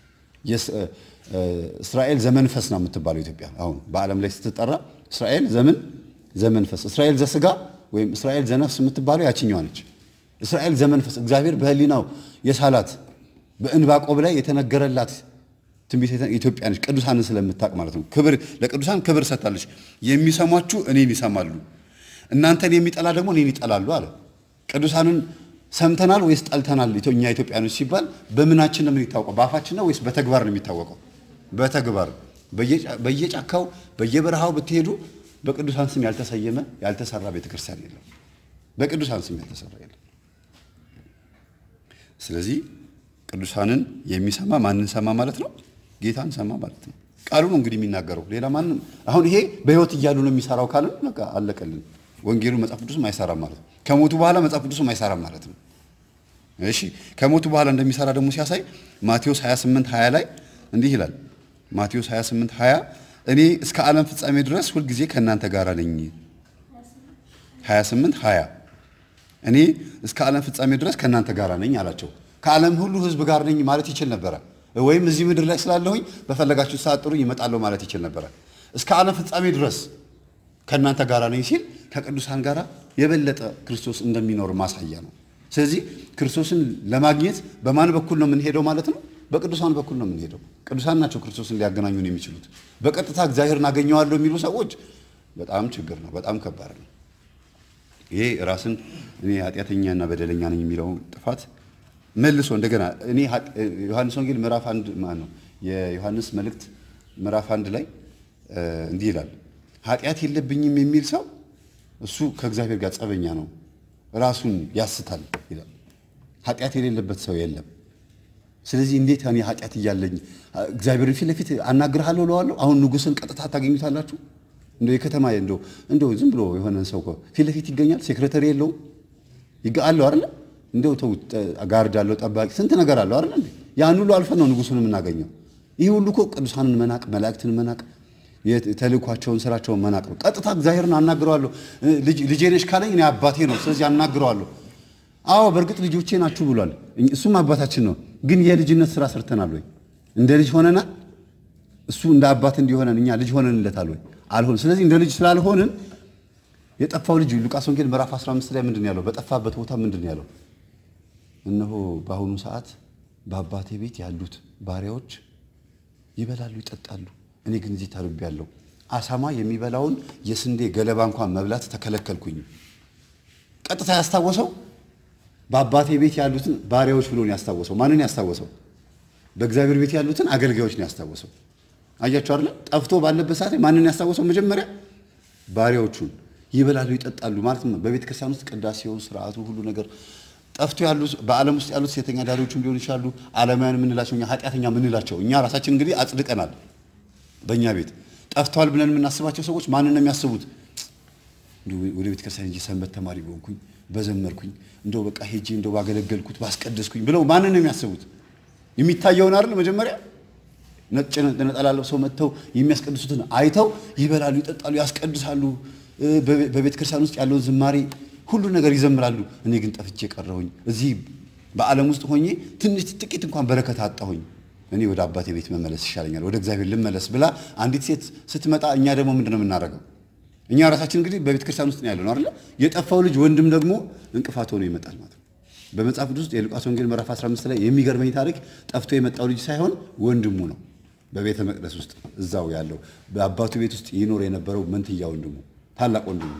እስራኤል ዘመንፈስ ነው የምትባለው ኢትዮጵያ። አሁን በዓለም ላይ ስትጠራ እስራኤል ዘምን ዘመንፈስ፣ እስራኤል ዘስጋ ወይም እስራኤል ዘነፍስ የምትባለው ያችኛዋ ነች። እስራኤል ዘመንፈስ እግዚአብሔር በህሊናው የሳላት በእንባቆብ ላይ የተነገረላት ትንቢት ኢትዮጵያ ነች። ቅዱሳንን ስለምታውቅ ማለት ነው። ክብር ለቅዱሳን ክብር ሰጥታለች። የሚሰሟችሁ እኔን ይሰማሉ፣ እናንተን የሚጠላ ደግሞ እኔን ይጠላሉ አለ። ቅዱሳንን ሰምተናል ወይስ ጠልተናል? እኛ ኢትዮጵያኖች ሲባል በምናችን ነው የሚታወቀው? በአፋችን ነው ወይስ በተግባር ነው የሚታወቀው? በተግባር በየጫካው በየበረሃው ብትሄዱ በቅዱሳን ስም ያልተሰየመ ያልተሰራ ቤተክርስቲያን የለም። በቅዱሳን ስም ያልተሰራ የለም። ስለዚህ ቅዱሳንን የሚሰማ ማንን ሰማ ማለት ነው? ጌታን ሰማ ማለት ነው። ቃሉ ነው እንግዲህ የሚናገረው። ሌላ ማንም አሁን ይሄ በህይወት እያሉ ነው የሚሰራው ካልን በቃ አለቀልን። ወንጌሉ መጽሐፍ ቅዱስም አይሰራም ማለት ነው። ከሞቱ በኋላ መጽሐፍ ቅዱስም አይሰራም ማለት ነው። እሺ ከሞቱ በኋላ እንደሚሰራ ደግሞ ሲያሳይ ማቴዎስ 28 20 ላይ እንዲህ ይላል። ማቴዎስ 28 20 እኔ እስከ ዓለም ፍጻሜ ድረስ ሁልጊዜ ከእናንተ ጋር ነኝ። 28 20 እኔ እስከ ዓለም ፍጻሜ ድረስ ከእናንተ ጋር ነኝ አላቸው። ከዓለም ሁሉ ሕዝብ ጋር ነኝ ማለት ይችል ነበረ። ወይም እዚህ ምድር ላይ ስላለሁኝ በፈለጋችሁ ሰዓት ጥሩኝ እመጣለሁ ማለት ይችል ነበረ። እስከ ዓለም ፍጻሜ ድረስ ከእናንተ ጋር ነኝ ሲል ከቅዱሳን ጋር የበለጠ ክርስቶስ እንደሚኖር ማሳያ ነው። ስለዚህ ክርስቶስን ለማግኘት በማን በኩል ነው የምንሄደው ማለት ነው? በቅዱሳን በኩል ነው የምንሄደው። ቅዱሳን ናቸው ክርስቶስን ሊያገናኙን የሚችሉት። በቀጥታ እግዚአብሔርን አገኘዋለሁ የሚሉ ሰዎች በጣም ችግር ነው፣ በጣም ከባድ ነው። ይሄ ራስን እኔ ኃጢአተኛና በደለኛ ነኝ የሚለውን ጥፋት መልሶ እንደገና እኔ ዮሐንስ ወንጌል ምዕራፍ አንድ ማለት ነው የዮሐንስ መልእክት ምዕራፍ አንድ ላይ እንዲህ ይላል፣ ኃጢአት የለብኝም የሚል ሰው እሱ ከእግዚአብሔር ጋር ጸበኛ ነው፣ ራሱን ያስታል ይላል። ኃጢአት የሌለበት ሰው የለም። ስለዚህ እንዴት እኔ ኃጢአት እያለኝ እግዚአብሔርን ፊት ለፊት አናግርሃለሁ እለዋለሁ? አሁን ንጉሥን ቀጥታ ታገኙታላችሁ? እንደው የከተማ እንደው እንደው ዝም ብሎ የሆነን ሰው ፊት ለፊት ይገኛል። ሴክሬተሪ የለውም አለው አይደለ? እንደው ተው ጋርድ አለው፣ ጠባቂ፣ ስንት ነገር አለው አይደለ? እንዴ ያን ሁሉ አልፈን ነው ንጉሱን የምናገኘው። ይህ ሁሉ እኮ ቅዱሳንን መናቅ፣ መላእክትን መናቅ፣ ተልእኳቸውን ስራቸውን መናቅ ነው። ቀጥታ እግዚአብሔርን አናግረዋለሁ። ልጄ ነሽ ካለኝ እኔ አባቴ ነው፣ ስለዚህ አናግረዋለሁ። አዎ በእርግጥ ልጆቼ ናችሁ ብሏል። እሱም አባታችን ነው። ግን የልጅነት ስራ ሰርተናል ወይ? እንደ ልጅ ሆነናል? እሱ እንደ አባት እንዲሆነን እኛ ልጅ ሆነንለታል ወይ? አልሆን። ስለዚህ እንደ ልጅ ስላልሆንን የጠፋው ልጅ ሉቃስ ወንጌል ምዕራፍ 15 ላይ ምንድን ያለው? በጠፋበት ቦታ ምንድን ያለው? እነሆ በአሁኑ ሰዓት በአባቴ ቤት ያሉት ባሪያዎች ይበላሉ፣ ይጠጣሉ፣ እኔ ግን እዚህ ታርቤያለሁ። አሳማ የሚበላውን የስንዴ ገለባ እንኳን መብላት ተከለከልኩኝ። ቀጥታ ያስታወሰው በአባቴ ቤት ያሉትን ባሪያዎች ብሎ ነው ያስታወሰው። ማንን ያስታወሰው? በእግዚአብሔር ቤት ያሉትን አገልጋዮች ነው ያስታወሰው። አያቸው አይደለ? ጠፍቶ ባለበት ሰዓት ማንን ያስታወሰው? መጀመሪያ ባሪያዎቹን ይበላሉ፣ ይጠጣሉ ማለት ነው። በቤተ ክርስቲያን ውስጥ ቅዳሴው፣ ስርዓቱ፣ ሁሉ ነገር ጠፍቶ ያሉ በዓለም ውስጥ ያሉት ሴተኛ ዳሪዎችም ሊሆኑ ይችላሉ። ዓለማውያን የምንላቸው እኛ ኃጢአተኛ የምንላቸው እኛ ራሳችን እንግዲህ አጽድቀናል። በእኛ ቤት ጠፍተዋል ብለን የምናስባቸው ሰዎች ማንን ነው የሚያስቡት? ወደ ቤተ ክርስቲያን ሄጄ ሰንበት ተማሪ በሆንኩኝ በዘመርኩኝ እንደው በቃ ሄጄ እንደው ባገለገልኩት ባስቀደስኩኝ ብለው ማንን ነው የሚያስቡት? የሚታየውን አይደል መጀመሪያ ነጭ ነጠላ ለብሰው መጥተው የሚያስቀድሱትን አይተው ይበላሉ፣ ይጠጣሉ፣ ያስቀድሳሉ። በቤተ ክርስቲያን ውስጥ ያለውን ዝማሬ ሁሉ ነገር ይዘምራሉ። እኔ ግን ጠፍቼ ቀረሁኝ። እዚህ በዓለም ውስጥ ሆኜ ትንሽ ጥቂት እንኳን በረከት አጣሁኝ። እኔ ወደ አባቴ ቤት መመለስ ይሻለኛል፣ ወደ እግዚአብሔር ልመለስ ብላ አንዲት ሴት ስትመጣ እኛ ደግሞ ምንድን ነው የምናደርገው? እኛ ራሳችን እንግዲህ በቤተ ክርስቲያን ውስጥ ነው ያለው ነው አይደለ? የጠፋው ልጅ ወንድም ደግሞ እንቅፋት ሆኖ ይመጣል ማለት ነው። በመጽሐፍ ቅዱስ ውስጥ የሉቃስ ወንጌል ምዕራፍ 15 ላይ የሚገርመኝ ታሪክ ጠፍቶ የመጣው ልጅ ሳይሆን ወንድሙ ነው። በቤተ መቅደስ ውስጥ እዛው ያለው በአባቱ ቤት ውስጥ ይኖር የነበረው መንትያ ወንድሙ ታላቅ ወንድሙ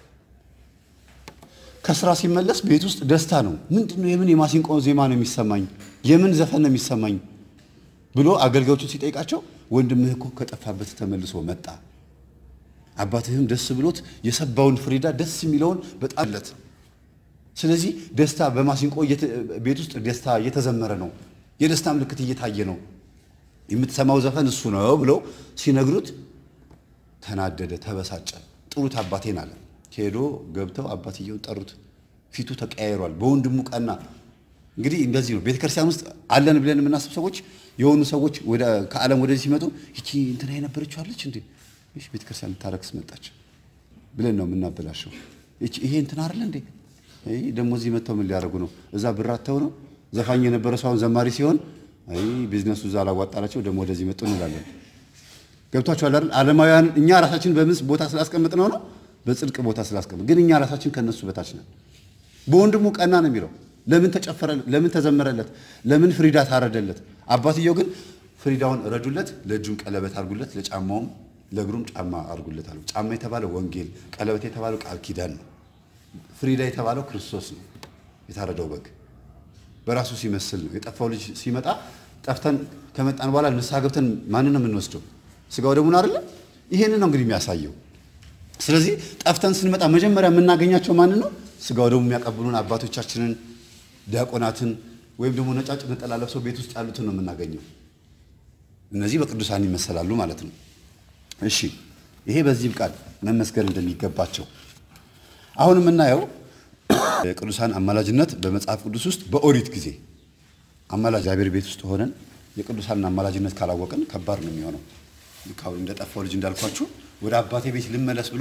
ከስራ ሲመለስ ቤት ውስጥ ደስታ ነው። ምንድን ነው የምን የማሲንቆ ዜማ ነው የሚሰማኝ? የምን ዘፈን ነው የሚሰማኝ ብሎ አገልጋዮቹን ሲጠይቃቸው ወንድምህ እኮ ከጠፋበት ተመልሶ መጣ አባትህም ደስ ብሎት የሰባውን ፍሪዳ ደስ የሚለውን በጣም ለት ስለዚህ ደስታ በማሲንቆ ቤት ውስጥ ደስታ እየተዘመረ ነው። የደስታ ምልክት እየታየ ነው። የምትሰማው ዘፈን እሱ ነው ብለው ሲነግሩት ተናደደ፣ ተበሳጨ። ጥሩት አባቴን አለ። ሄዶ ገብተው አባትየውን ጠሩት። ፊቱ ተቀያይሯል። በወንድሙ ቀና። እንግዲህ እንደዚህ ነው ቤተክርስቲያን ውስጥ አለን ብለን የምናስብ ሰዎች የሆኑ ሰዎች ከዓለም ወደዚህ ሲመጡ ይቺ እንትና የነበረችው አለች እንዴ ይህ ቤተ ክርስቲያን ልታረክስ መጣች ብለን ነው የምናበላሸው። ይሄ እንትን አይደለ እንዴ ደግሞ እዚህ መጥተው ምን ሊያደርጉ ነው? እዛ ብራተው ነው ዘፋኝ የነበረ ሰው አሁን ዘማሪ ሲሆን አይ ቢዝነሱ እዛ አላዋጣላቸው ደግሞ ወደዚህ መጡ እንላለን። ገብቷችኋል አይደል? ዓለማውያን እኛ ራሳችን በምን ቦታ ስላስቀምጥ ነው ነው በጽድቅ ቦታ ስላስቀምጥ፣ ግን እኛ ራሳችን ከነሱ በታች ነን። በወንድሙ ቀና ነው የሚለው ለምን ተጨፈረለት? ለምን ተዘመረለት? ለምን ፍሪዳ ታረደለት? አባትየው ግን ፍሪዳውን ረዱለት፣ ለእጁም ቀለበት አድርጉለት፣ ለጫማውም ለእግሩም ጫማ አድርጉለት አሉ። ጫማ የተባለው ወንጌል፣ ቀለበት የተባለው ቃል ኪዳን ነው። ፍሪዳ የተባለው ክርስቶስ ነው፣ የታረደው በግ በራሱ ሲመስል ነው። የጠፋው ልጅ ሲመጣ ጠፍተን ከመጣን በኋላ ንስሐ ገብተን ማንን ነው የምንወስደው? ስጋው ደሙን አይደለ? ይሄንን ነው እንግዲህ የሚያሳየው። ስለዚህ ጠፍተን ስንመጣ መጀመሪያ የምናገኛቸው ማንን ነው? ስጋው ደሙ የሚያቀብሉን አባቶቻችንን፣ ዲያቆናትን ወይም ደግሞ ነጫጭ ነጠላ ለብሰው ቤት ውስጥ ያሉትን ነው የምናገኘው። እነዚህ በቅዱሳን ይመሰላሉ ማለት ነው። እሺ ይሄ በዚህ ቃል መመስገን እንደሚገባቸው አሁን የምናየው የቅዱሳን አማላጅነት በመጽሐፍ ቅዱስ ውስጥ በኦሪት ጊዜ አማላጅ እግዚአብሔር ቤት ውስጥ ሆነን የቅዱሳንን አማላጅነት ካላወቅን ከባድ ነው የሚሆነው። ልክ አሁን እንደጠፋው ልጅ እንዳልኳችሁ ወደ አባቴ ቤት ልመለስ ብሎ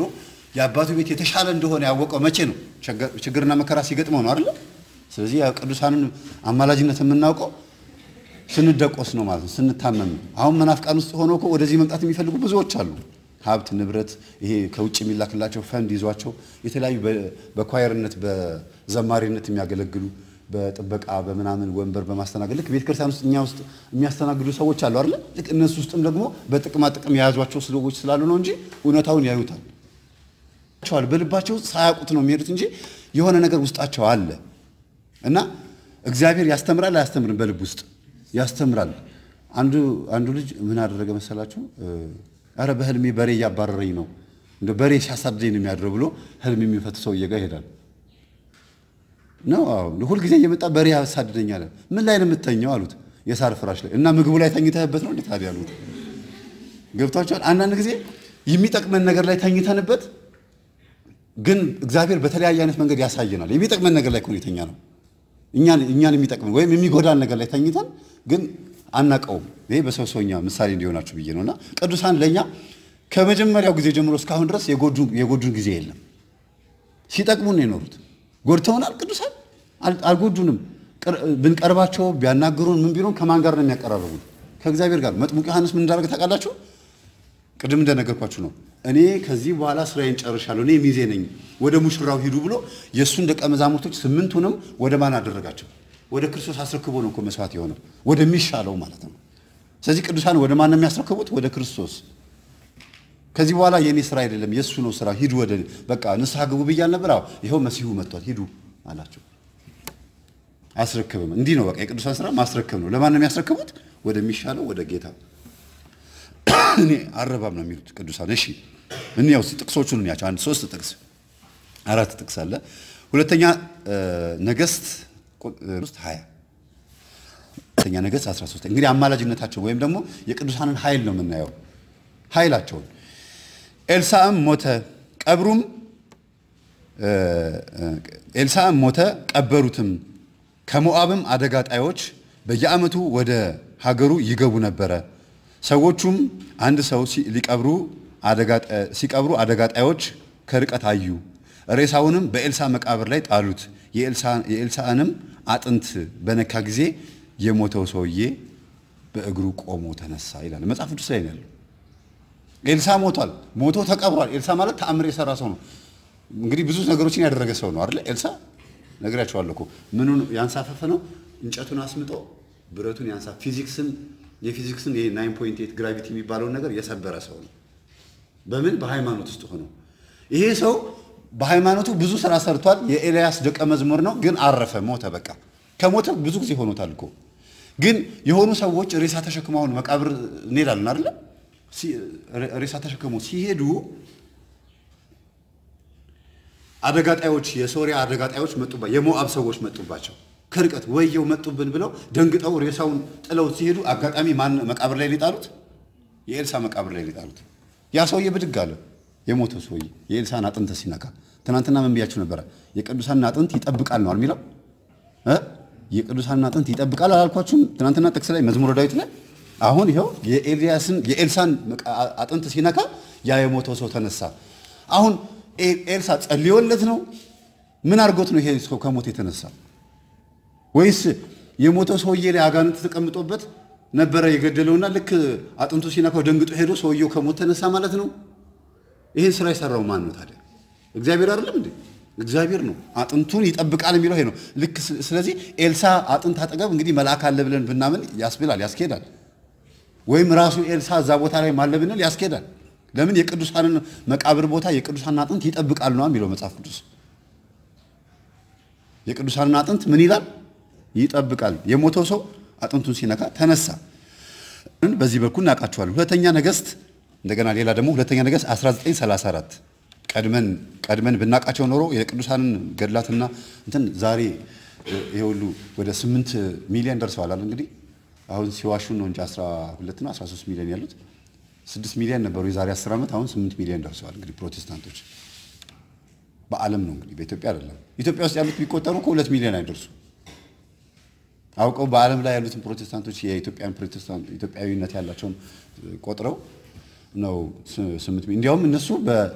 የአባቱ ቤት የተሻለ እንደሆነ ያወቀው መቼ ነው? ችግርና መከራ ሲገጥመው ነው አይደለ? ስለዚህ ቅዱሳንን አማላጅነት የምናውቀው ስንደቆስ ነው ማለት ነው፣ ስንታመም። አሁን መናፍቃን ውስጥ ሆነው እኮ ወደዚህ መምጣት የሚፈልጉ ብዙዎች አሉ። ሀብት ንብረት፣ ይሄ ከውጭ የሚላክላቸው ፈንድ ይዟቸው የተለያዩ በኳየርነት በዘማሪነት የሚያገለግሉ በጥበቃ በምናምን ወንበር በማስተናገድ ልክ ቤተ ክርስቲያን ውስጥ እኛ ውስጥ የሚያስተናግዱ ሰዎች አሉ አይደለ? ልክ እነሱ ውስጥም ደግሞ በጥቅማ ጥቅም የያዟቸው ሰዎች ስላሉ ነው እንጂ እውነታውን ያዩታል። በልባቸው ውስጥ ሳያውቁት ነው የሚሄዱት እንጂ የሆነ ነገር ውስጣቸው አለ እና እግዚአብሔር ያስተምራል አያስተምርም? በልብ ውስጥ ያስተምራል። አንዱ አንዱ ልጅ ምን አደረገ መሰላችሁ? አረ በህልሜ በሬ እያባረረኝ ነው እንደ በሬ ሲያሳድደኝ ነው የሚያድረው ብሎ ህልም የሚፈት ሰውዬ ጋር ይሄዳል። ነው ሁልጊዜ እየመጣ በሬ ያሳድደኛል። ምን ላይ ነው የምተኘው አሉት። የሳር ፍራሽ ላይ እና ምግቡ ላይ ተኝተህበት ነው እንዴ ታዲያ አሉት። ገብቷቸዋል። አንዳንድ ጊዜ የሚጠቅመን ነገር ላይ ተኝተንበት ግን እግዚአብሔር በተለያየ አይነት መንገድ ያሳየናል። የሚጠቅመን ነገር ላይ እኮ ነው የተኛ ነው እኛን የሚጠቅመን ወይም የሚጎዳን ነገር ላይ ተኝተን ግን አናቀውም። ይሄ በሰው ሰውኛ ምሳሌ እንዲሆናችሁ ብዬ ነው እና ቅዱሳን ለእኛ ከመጀመሪያው ጊዜ ጀምሮ እስካሁን ድረስ የጎዱን ጊዜ የለም። ሲጠቅሙን ነው የኖሩት። ጎድተውናል። ቅዱሳን አልጎዱንም። ብንቀርባቸው ቢያናግሩን ምን ቢሉን ከማን ጋር ነው የሚያቀራርቡን? ከእግዚአብሔር ጋር። መጥምቁ ዮሐንስ ምን እንዳደረገ ታውቃላችሁ? ቅድም እንደነገርኳችሁ ነው። እኔ ከዚህ በኋላ ስራዬን ጨርሻለሁ፣ እኔ ሚዜ ነኝ፣ ወደ ሙሽራው ሂዱ ብሎ የእሱን ደቀ መዛሙርቶች ስምንቱንም ወደ ማን አደረጋቸው? ወደ ክርስቶስ አስረክቦ ነው እኮ መስዋዕት የሆነው ወደሚሻለው ማለት ነው። ስለዚህ ቅዱሳን ወደ ማን ነው የሚያስረክቡት? ወደ ክርስቶስ። ከዚህ በኋላ የእኔ ስራ አይደለም የእሱ ነው ስራ፣ ሂዱ ወደ በቃ ንስሐ ግቡ ብያል ነበር። አዎ ይኸው መሲሁ መጥቷል፣ ሂዱ አላቸው። አያስረክብም። እንዲህ ነው በቃ የቅዱሳን ስራ ማስረክብ ነው። ለማን ነው የሚያስረክቡት? ወደሚሻለው ወደ ጌታ እኔ አረባም ነው የሚሉት ቅዱሳን። እሺ እንያው ጥቅሶቹን እንያቸው። አንድ ሶስት ጥቅስ አራት ጥቅስ አለ። ሁለተኛ ነገሥት ውስጥ 20 ሁለተኛ ነገሥት 13 እንግዲህ አማላጅነታቸው ወይም ደግሞ የቅዱሳንን ኃይል ነው የምናየው ኃይላቸውን። ኤልሳዕም ሞተ፣ ቀብሩም ኤልሳዕም ሞተ፣ ቀበሩትም። ከሞዓብም አደጋ ጣዮች በየዓመቱ ወደ ሀገሩ ይገቡ ነበረ። ሰዎቹም አንድ ሰው ሊቀብሩ ሲቀብሩ አደጋ ጣዮች ከርቀት አዩ። ሬሳውንም በኤልሳዕ መቃብር ላይ ጣሉት። የኤልሳዕንም አጥንት በነካ ጊዜ የሞተው ሰውዬ በእግሩ ቆሞ ተነሳ ይላል መጽሐፍ ቅዱስ ላይ ያለው። ኤልሳዕ ሞቷል፣ ሞቶ ተቀብሯል። ኤልሳዕ ማለት ተአምር የሰራ ሰው ነው። እንግዲህ ብዙ ነገሮችን ያደረገ ሰው ነው አይደለ? ኤልሳዕ ነግራቸዋለሁ እኮ ምኑን ያንሳፈፈ ነው። እንጨቱን አስምጦ ብረቱን ያንሳ ፊዚክስን የፊዚክስን ይሄ 9.8 ግራቪቲ የሚባለውን ነገር የሰበረ ሰው ነው። በምን በሃይማኖት ውስጥ ሆኖ ይሄ ሰው በሃይማኖቱ ብዙ ስራ ሰርቷል። የኤልያስ ደቀ መዝሙር ነው፣ ግን አረፈ፣ ሞተ። በቃ ከሞተ ብዙ ጊዜ ሆኖታል እኮ። ግን የሆኑ ሰዎች ሬሳ ተሸክመው አሁን መቃብር እንሄዳለን አይደለ? ሬሳ ተሸክመው ሲሄዱ አደጋ ጣዮች፣ የሶሪያ አደጋ ጣዮች መጡባቸው፣ የሞአብ ሰዎች መጡባቸው ከርቀት ወየው መጡብን ብለው ደንግጠው ሬሳውን ጥለው ሲሄዱ አጋጣሚ ማን መቃብር ላይ ሊጣሉት? የኤልሳ መቃብር ላይ ሊጣሉት። ያ ሰውዬ ብድግ አለ። የሞተው ሰውዬ የኤልሳን አጥንት ሲነካ። ትናንትና ምን ብያችሁ ነበረ? የቅዱሳን አጥንት ይጠብቃል ነው የሚለው እ የቅዱሳን አጥንት ይጠብቃል አላልኳችሁም? ትናንትና ጥቅስ ላይ መዝሙረ ዳዊት ላይ አሁን ይኸው የኤልያስን የኤልሳን አጥንት ሲነካ ያ የሞተው ሰው ተነሳ። አሁን ኤልሳ ጸልዮለት ነው? ምን አድርጎት ነው ይሄ ሰው ከሞት የተነሳ? ወይስ የሞተው ሰውዬ ላይ አጋንንት ተቀምጦበት ነበረ የገደለውና ልክ አጥንቱ ሲነካው ደንግጦ ሄዶ ሰውየው ከሞት ተነሳ ማለት ነው? ይህን ስራ የሰራው ማን ነው ታዲያ? እግዚአብሔር አይደለም እንዴ? እግዚአብሔር ነው። አጥንቱን ይጠብቃል የሚለው ይሄ ነው። ልክ ስለዚህ ኤልሳ አጥንት አጠገብ እንግዲህ መልአክ አለ ብለን ብናምን ያስብላል፣ ያስኬዳል። ወይም ራሱ ኤልሳ እዛ ቦታ ላይ ማለ ብንል ያስኬዳል። ለምን የቅዱሳንን መቃብር ቦታ የቅዱሳንን አጥንት ይጠብቃል ነው የሚለው መጽሐፍ ቅዱስ። የቅዱሳንን አጥንት ምን ይላል? ይጠብቃል። የሞተው ሰው አጥንቱን ሲነካ ተነሳ። በዚህ በኩል እናውቃቸዋለን። ሁለተኛ ነገሥት እንደገና ሌላ ደግሞ ሁለተኛ ነገሥት 1934 ቀድመን ቀድመን ብናውቃቸው ኖሮ የቅዱሳንን ገድላትና እንትን ዛሬ ይሄ ሁሉ ወደ 8 ሚሊዮን ደርሰዋል። አለ እንግዲህ አሁን ሲዋሹን ነው እንጂ 12 ነው 13 ሚሊዮን ያሉት 6 ሚሊዮን ነበሩ የዛሬ 10 ዓመት። አሁን 8 ሚሊዮን ደርሰዋል። እንግዲህ ፕሮቴስታንቶች በዓለም ነው እንግዲህ በኢትዮጵያ አይደለም። ኢትዮጵያ ውስጥ ያሉት ቢቆጠሩ እኮ ሁለት ሚሊዮን አይደርሱ አውቀው በዓለም ላይ ያሉትን ፕሮቴስታንቶች የኢትዮጵያን ፕሮቴስታንት ኢትዮጵያዊነት ያላቸውን ቆጥረው ነው ስምንት እንዲያውም እነሱ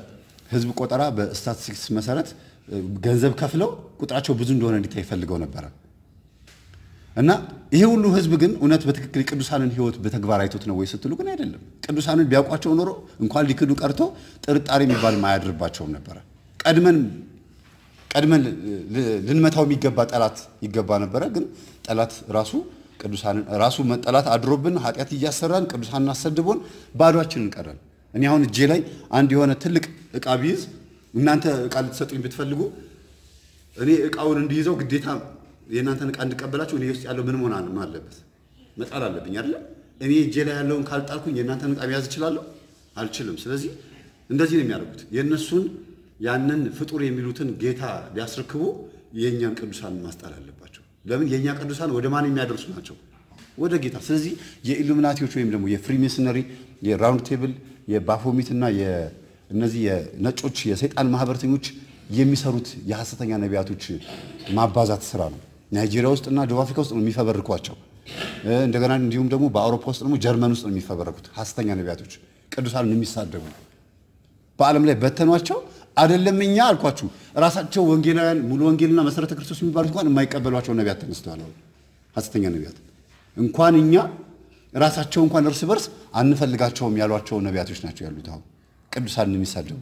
ህዝብ ቆጠራ በስታቲስቲክስ መሰረት ገንዘብ ከፍለው ቁጥራቸው ብዙ እንደሆነ እንዲታይ ፈልገው ነበረ እና ይሄ ሁሉ ህዝብ ግን እውነት በትክክል የቅዱሳንን ህይወት በተግባር አይቶት ነው ወይ ስትሉ ግን አይደለም። ቅዱሳንን ቢያውቋቸው ኖሮ እንኳን ሊክዱ ቀርቶ ጥርጣሬ የሚባል አያድርባቸውም ነበረ። ቀድመን ቀድመን ልንመታው የሚገባ ጠላት ይገባ ነበረ። ግን ጠላት ራሱ ቅዱሳንን ራሱ ጠላት አድሮብን ኃጢአት እያሰራን ቅዱሳንን አሰድቦን ባዷችንን ቀረን። እኔ አሁን እጄ ላይ አንድ የሆነ ትልቅ እቃ ቢይዝ እናንተ እቃ ልትሰጡኝ ብትፈልጉ እኔ እቃውን እንዲይዘው ግዴታ የእናንተን እቃ እንድቀበላችሁ እኔ ውስጥ ያለው ምን መሆን አለበት? መጣል አለብኝ አይደለ? እኔ እጄ ላይ ያለውን ካልጣልኩኝ የእናንተን እቃ መያዝ እችላለሁ? አልችልም። ስለዚህ እንደዚህ ነው የሚያደርጉት። የእነሱን ያንን ፍጡር የሚሉትን ጌታ ሊያስረክቡ የእኛን ቅዱሳን ማስጣል አለባቸው። ለምን? የእኛ ቅዱሳን ወደ ማን የሚያደርሱ ናቸው? ወደ ጌታ። ስለዚህ የኢሉሚናቲዎች ወይም ደግሞ የፍሪሜስነሪ የራውንድ ቴብል የባፎሚት እና እነዚህ የነጮች የሰይጣን ማህበረተኞች የሚሰሩት የሐሰተኛ ነቢያቶች ማባዛት ስራ ነው። ናይጄሪያ ውስጥ እና ደቡብ አፍሪካ ውስጥ ነው የሚፈበርኳቸው። እንደገና እንዲሁም ደግሞ በአውሮፓ ውስጥ ደግሞ ጀርመን ውስጥ ነው የሚፈበረኩት ሐሰተኛ ነቢያቶች ቅዱሳንን የሚሳደቡ በዓለም ላይ በተኗቸው። አይደለም እኛ አልኳችሁ ራሳቸው ወንጌላውያን ሙሉ ወንጌልና መሰረተ ክርስቶስ የሚባሉት እንኳን የማይቀበሏቸው ነቢያት ተነስተዋል። ሐሰተኛ ነቢያት እንኳን እኛ ራሳቸው እንኳን እርስ በርስ አንፈልጋቸውም ያሏቸው ነቢያቶች ናቸው ያሉት አሁን ቅዱሳንን የሚሳደቡ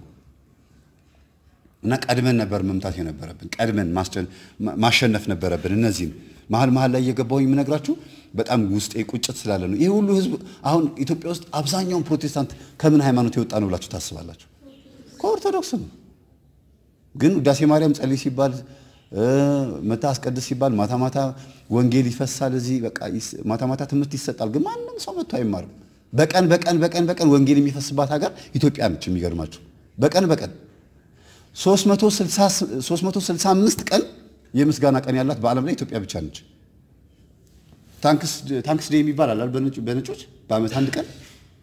እና ቀድመን ነበር መምታት የነበረብን። ቀድመን ማሸነፍ ነበረብን። እነዚህም መሀል መሀል ላይ እየገባሁኝ የምነግራችሁ በጣም ውስጤ ቁጭት ስላለ ነው። ይህ ሁሉ ህዝብ አሁን ኢትዮጵያ ውስጥ አብዛኛውን ፕሮቴስታንት ከምን ሃይማኖት የወጣ ነው ብላችሁ ታስባላችሁ? ከኦርቶዶክስ ነው። ግን ውዳሴ ማርያም ጸልይ ሲባል መታ አስቀድስ ሲባል ማታ ማታ ወንጌል ይፈሳል። እዚህ በቃ ማታ ማታ ትምህርት ይሰጣል። ግን ማንም ሰው መጥቶ አይማርም። በቀን በቀን በቀን በቀን ወንጌል የሚፈስባት ሀገር ኢትዮጵያ ነች። የሚገርማችሁ በቀን በቀን 365 ቀን የምስጋና ቀን ያላት በዓለም ላይ ኢትዮጵያ ብቻ ነች። ታንክስ ዴይ የሚባል አላል በነጮች በዓመት አንድ ቀን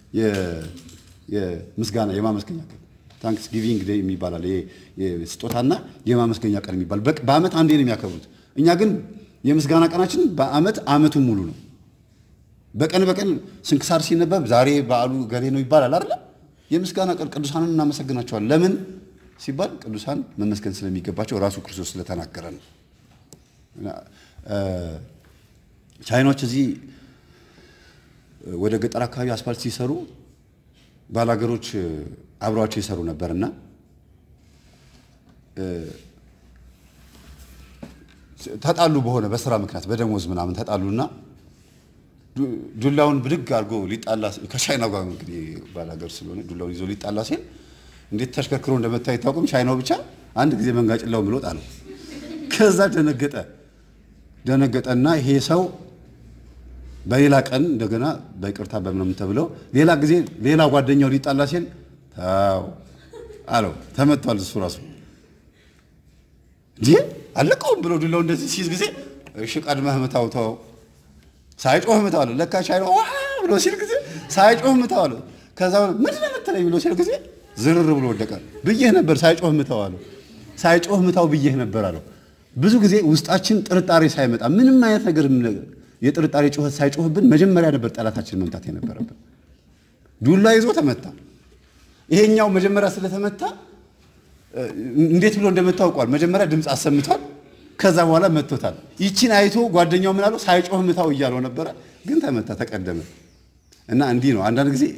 የምስጋና የማመስገኛ ቀን ታንክስ ጊቪንግ ዴይ የሚባል አለ። ስጦታና የማመስገኛ ቀን የሚባል በዓመት አንዴ ነው የሚያከብሩት። እኛ ግን የምስጋና ቀናችን በዓመት ዓመቱን ሙሉ ነው። በቀን በቀን ስንክሳር ሲነበብ ዛሬ በዓሉ ገሌ ነው ይባላል አይደለ? የምስጋና ቀን ቅዱሳንን እናመሰግናቸዋለን። ለምን ሲባል ቅዱሳን መመስገን ስለሚገባቸው ራሱ ክርስቶስ ስለተናገረ ነው። ቻይናዎች እዚህ ወደ ገጠር አካባቢ አስፋልት ሲሰሩ ባላገሮች አብረዋቸው ይሰሩ ነበርና ተጣሉ። በሆነ በስራ ምክንያት በደሞዝ ምናምን ተጣሉና ዱላውን ብድግ አድርጎ ሊጣላ ከቻይናው ጋር እንግዲህ ባላገር ስለሆነ ዱላውን ይዞ ሊጣላ ሲል እንዴት ተሽከርክሮ እንደመታ አይታወቅም። ቻይናው ብቻ አንድ ጊዜ መንጋጭላው ብሎ ጣለው። ከዛ ደነገጠ ደነገጠና ይሄ ሰው በሌላ ቀን እንደገና በይቅርታ በምናምን ተብለው ሌላ ጊዜ ሌላ ጓደኛው ሊጣላ ሲል ታው አለው። ተመቷል እሱ ራሱ እንዴ አለቀውም ብሎ ዱላው እንደዚህ ሲይዝ ጊዜ እሺ ቀድመህ ምታው ተው ሳይጮህ ምታው አለው። ለካ ቻይናው ዋ ብሎ ሲል ጊዜ ሳይጮህ ምታው አለው። ከዛ ምንድን ነው የምትለኝ ብሎ ሲል ጊዜ ዝርር ብሎ ወደቀ። ብዬህ ነበር ሳይጮህ ምታው አለው። ሳይጮህ ምታው ብዬህ ነበር አለው። ብዙ ጊዜ ውስጣችን ጥርጣሬ ሳይመጣ ምንም አይነት ነገር የጥርጣሬ ጩኸት ሳይጮህብን መጀመሪያ ነበር ጠላታችን መምታት የነበረብን። ዱላ ይዞ ተመታ። ይሄኛው መጀመሪያ ስለተመታ እንዴት ብሎ እንደመታውቋል። መጀመሪያ ድምፅ አሰምቷል። ከዛ በኋላ መቶታል። ይቺን አይቶ ጓደኛው ምን አለው? ሳይጮህ ምታው እያለው ነበረ፣ ግን ተመታ፣ ተቀደመ። እና እንዲህ ነው አንዳንድ ጊዜ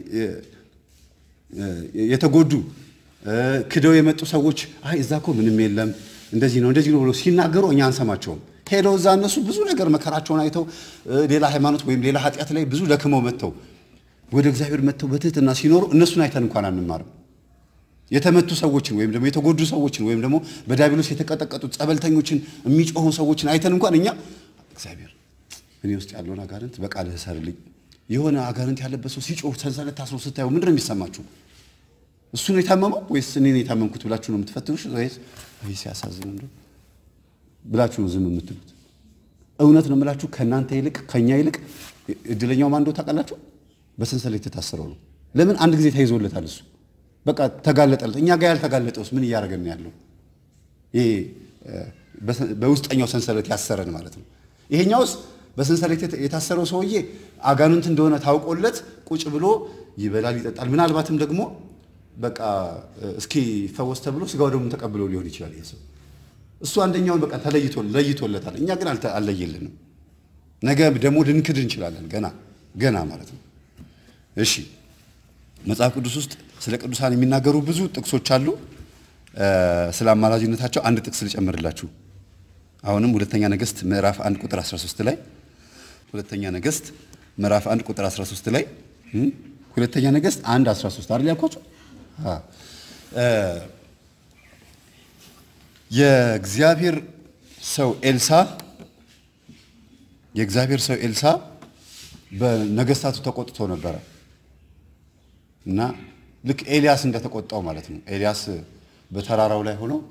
የተጎዱ ክደው የመጡ ሰዎች አይ እዛ እኮ ምንም የለም እንደዚህ ነው እንደዚህ ነው ብሎ ሲናገሩ እኛ አንሰማቸውም። ሄደው እዛ እነሱ ብዙ ነገር መከራቸውን አይተው ሌላ ሃይማኖት ወይም ሌላ ኃጢአት ላይ ብዙ ደክመው መጥተው ወደ እግዚአብሔር መጥተው በትህትና ሲኖሩ እነሱን አይተን እንኳን አንማርም። የተመቱ ሰዎችን ወይም ደግሞ የተጎዱ ሰዎችን ወይም ደግሞ በዲያብሎስ የተቀጠቀጡ ጸበልተኞችን የሚጮሁ ሰዎችን አይተን እንኳን እኛ እግዚአብሔር እኔ ውስጥ ያለውን አጋንንት በቃልህ እሰርልኝ። የሆነ አጋንንት ያለበት ሰው ሲጮህ ሰንሰለት ታስሮ ስታዩ ምንድን ነው የሚሰማችሁ? እሱ ነው የታመመው ወይስ እኔ ነው የታመምኩት ብላችሁ ነው የምትፈትኑሽ? ወይስ ይህ ሲያሳዝን እንደው ብላችሁ ነው ዝም የምትሉት? እውነት ነው የምላችሁ ከእናንተ ይልቅ ከእኛ ይልቅ እድለኛው ማን እንደው ታውቃላችሁ? በሰንሰለት የታሰረው ነው። ለምን አንድ ጊዜ ተይዞለታል እሱ በቃ ተጋለጠለት። እኛ ጋር ያልተጋለጠውስ ምን እያደረገን ያለው? ይሄ በውስጠኛው ሰንሰለት ያሰረን ማለት ነው። ይሄኛውስ በሰንሰለት የታሰረው ሰውዬ አጋንንት እንደሆነ ታውቆለት ቁጭ ብሎ ይበላል፣ ይጠጣል። ምናልባትም ደግሞ በቃ እስኪ ፈወስ ተብሎ ስጋው ደግሞ ተቀብሎ ሊሆን ይችላል ይሄ ሰው። እሱ አንደኛውን በቃ ተለይቶ ለይቶለታል። እኛ ግን አልለየልንም። ነገ ደግሞ ልንክድ እንችላለን። ገና ገና ማለት ነው። እሺ መጽሐፍ ቅዱስ ውስጥ ስለ ቅዱሳን የሚናገሩ ብዙ ጥቅሶች አሉ። ስለ አማላጅነታቸው አንድ ጥቅስ ልጨምርላችሁ። አሁንም ሁለተኛ ነገሥት ምዕራፍ 1 ቁጥር 13 ላይ ሁለተኛ ነገሥት ምዕራፍ 1 ቁጥር 13 ላይ ሁለተኛ ነገሥት 1 13 አይደል ያልኳችሁ? የእግዚአብሔር ሰው ኤልሳ የእግዚአብሔር ሰው ኤልሳ በነገስታቱ ተቆጥቶ ነበረ እና ልክ ኤልያስ እንደተቆጣው ማለት ነው። ኤልያስ በተራራው ላይ ሆኖ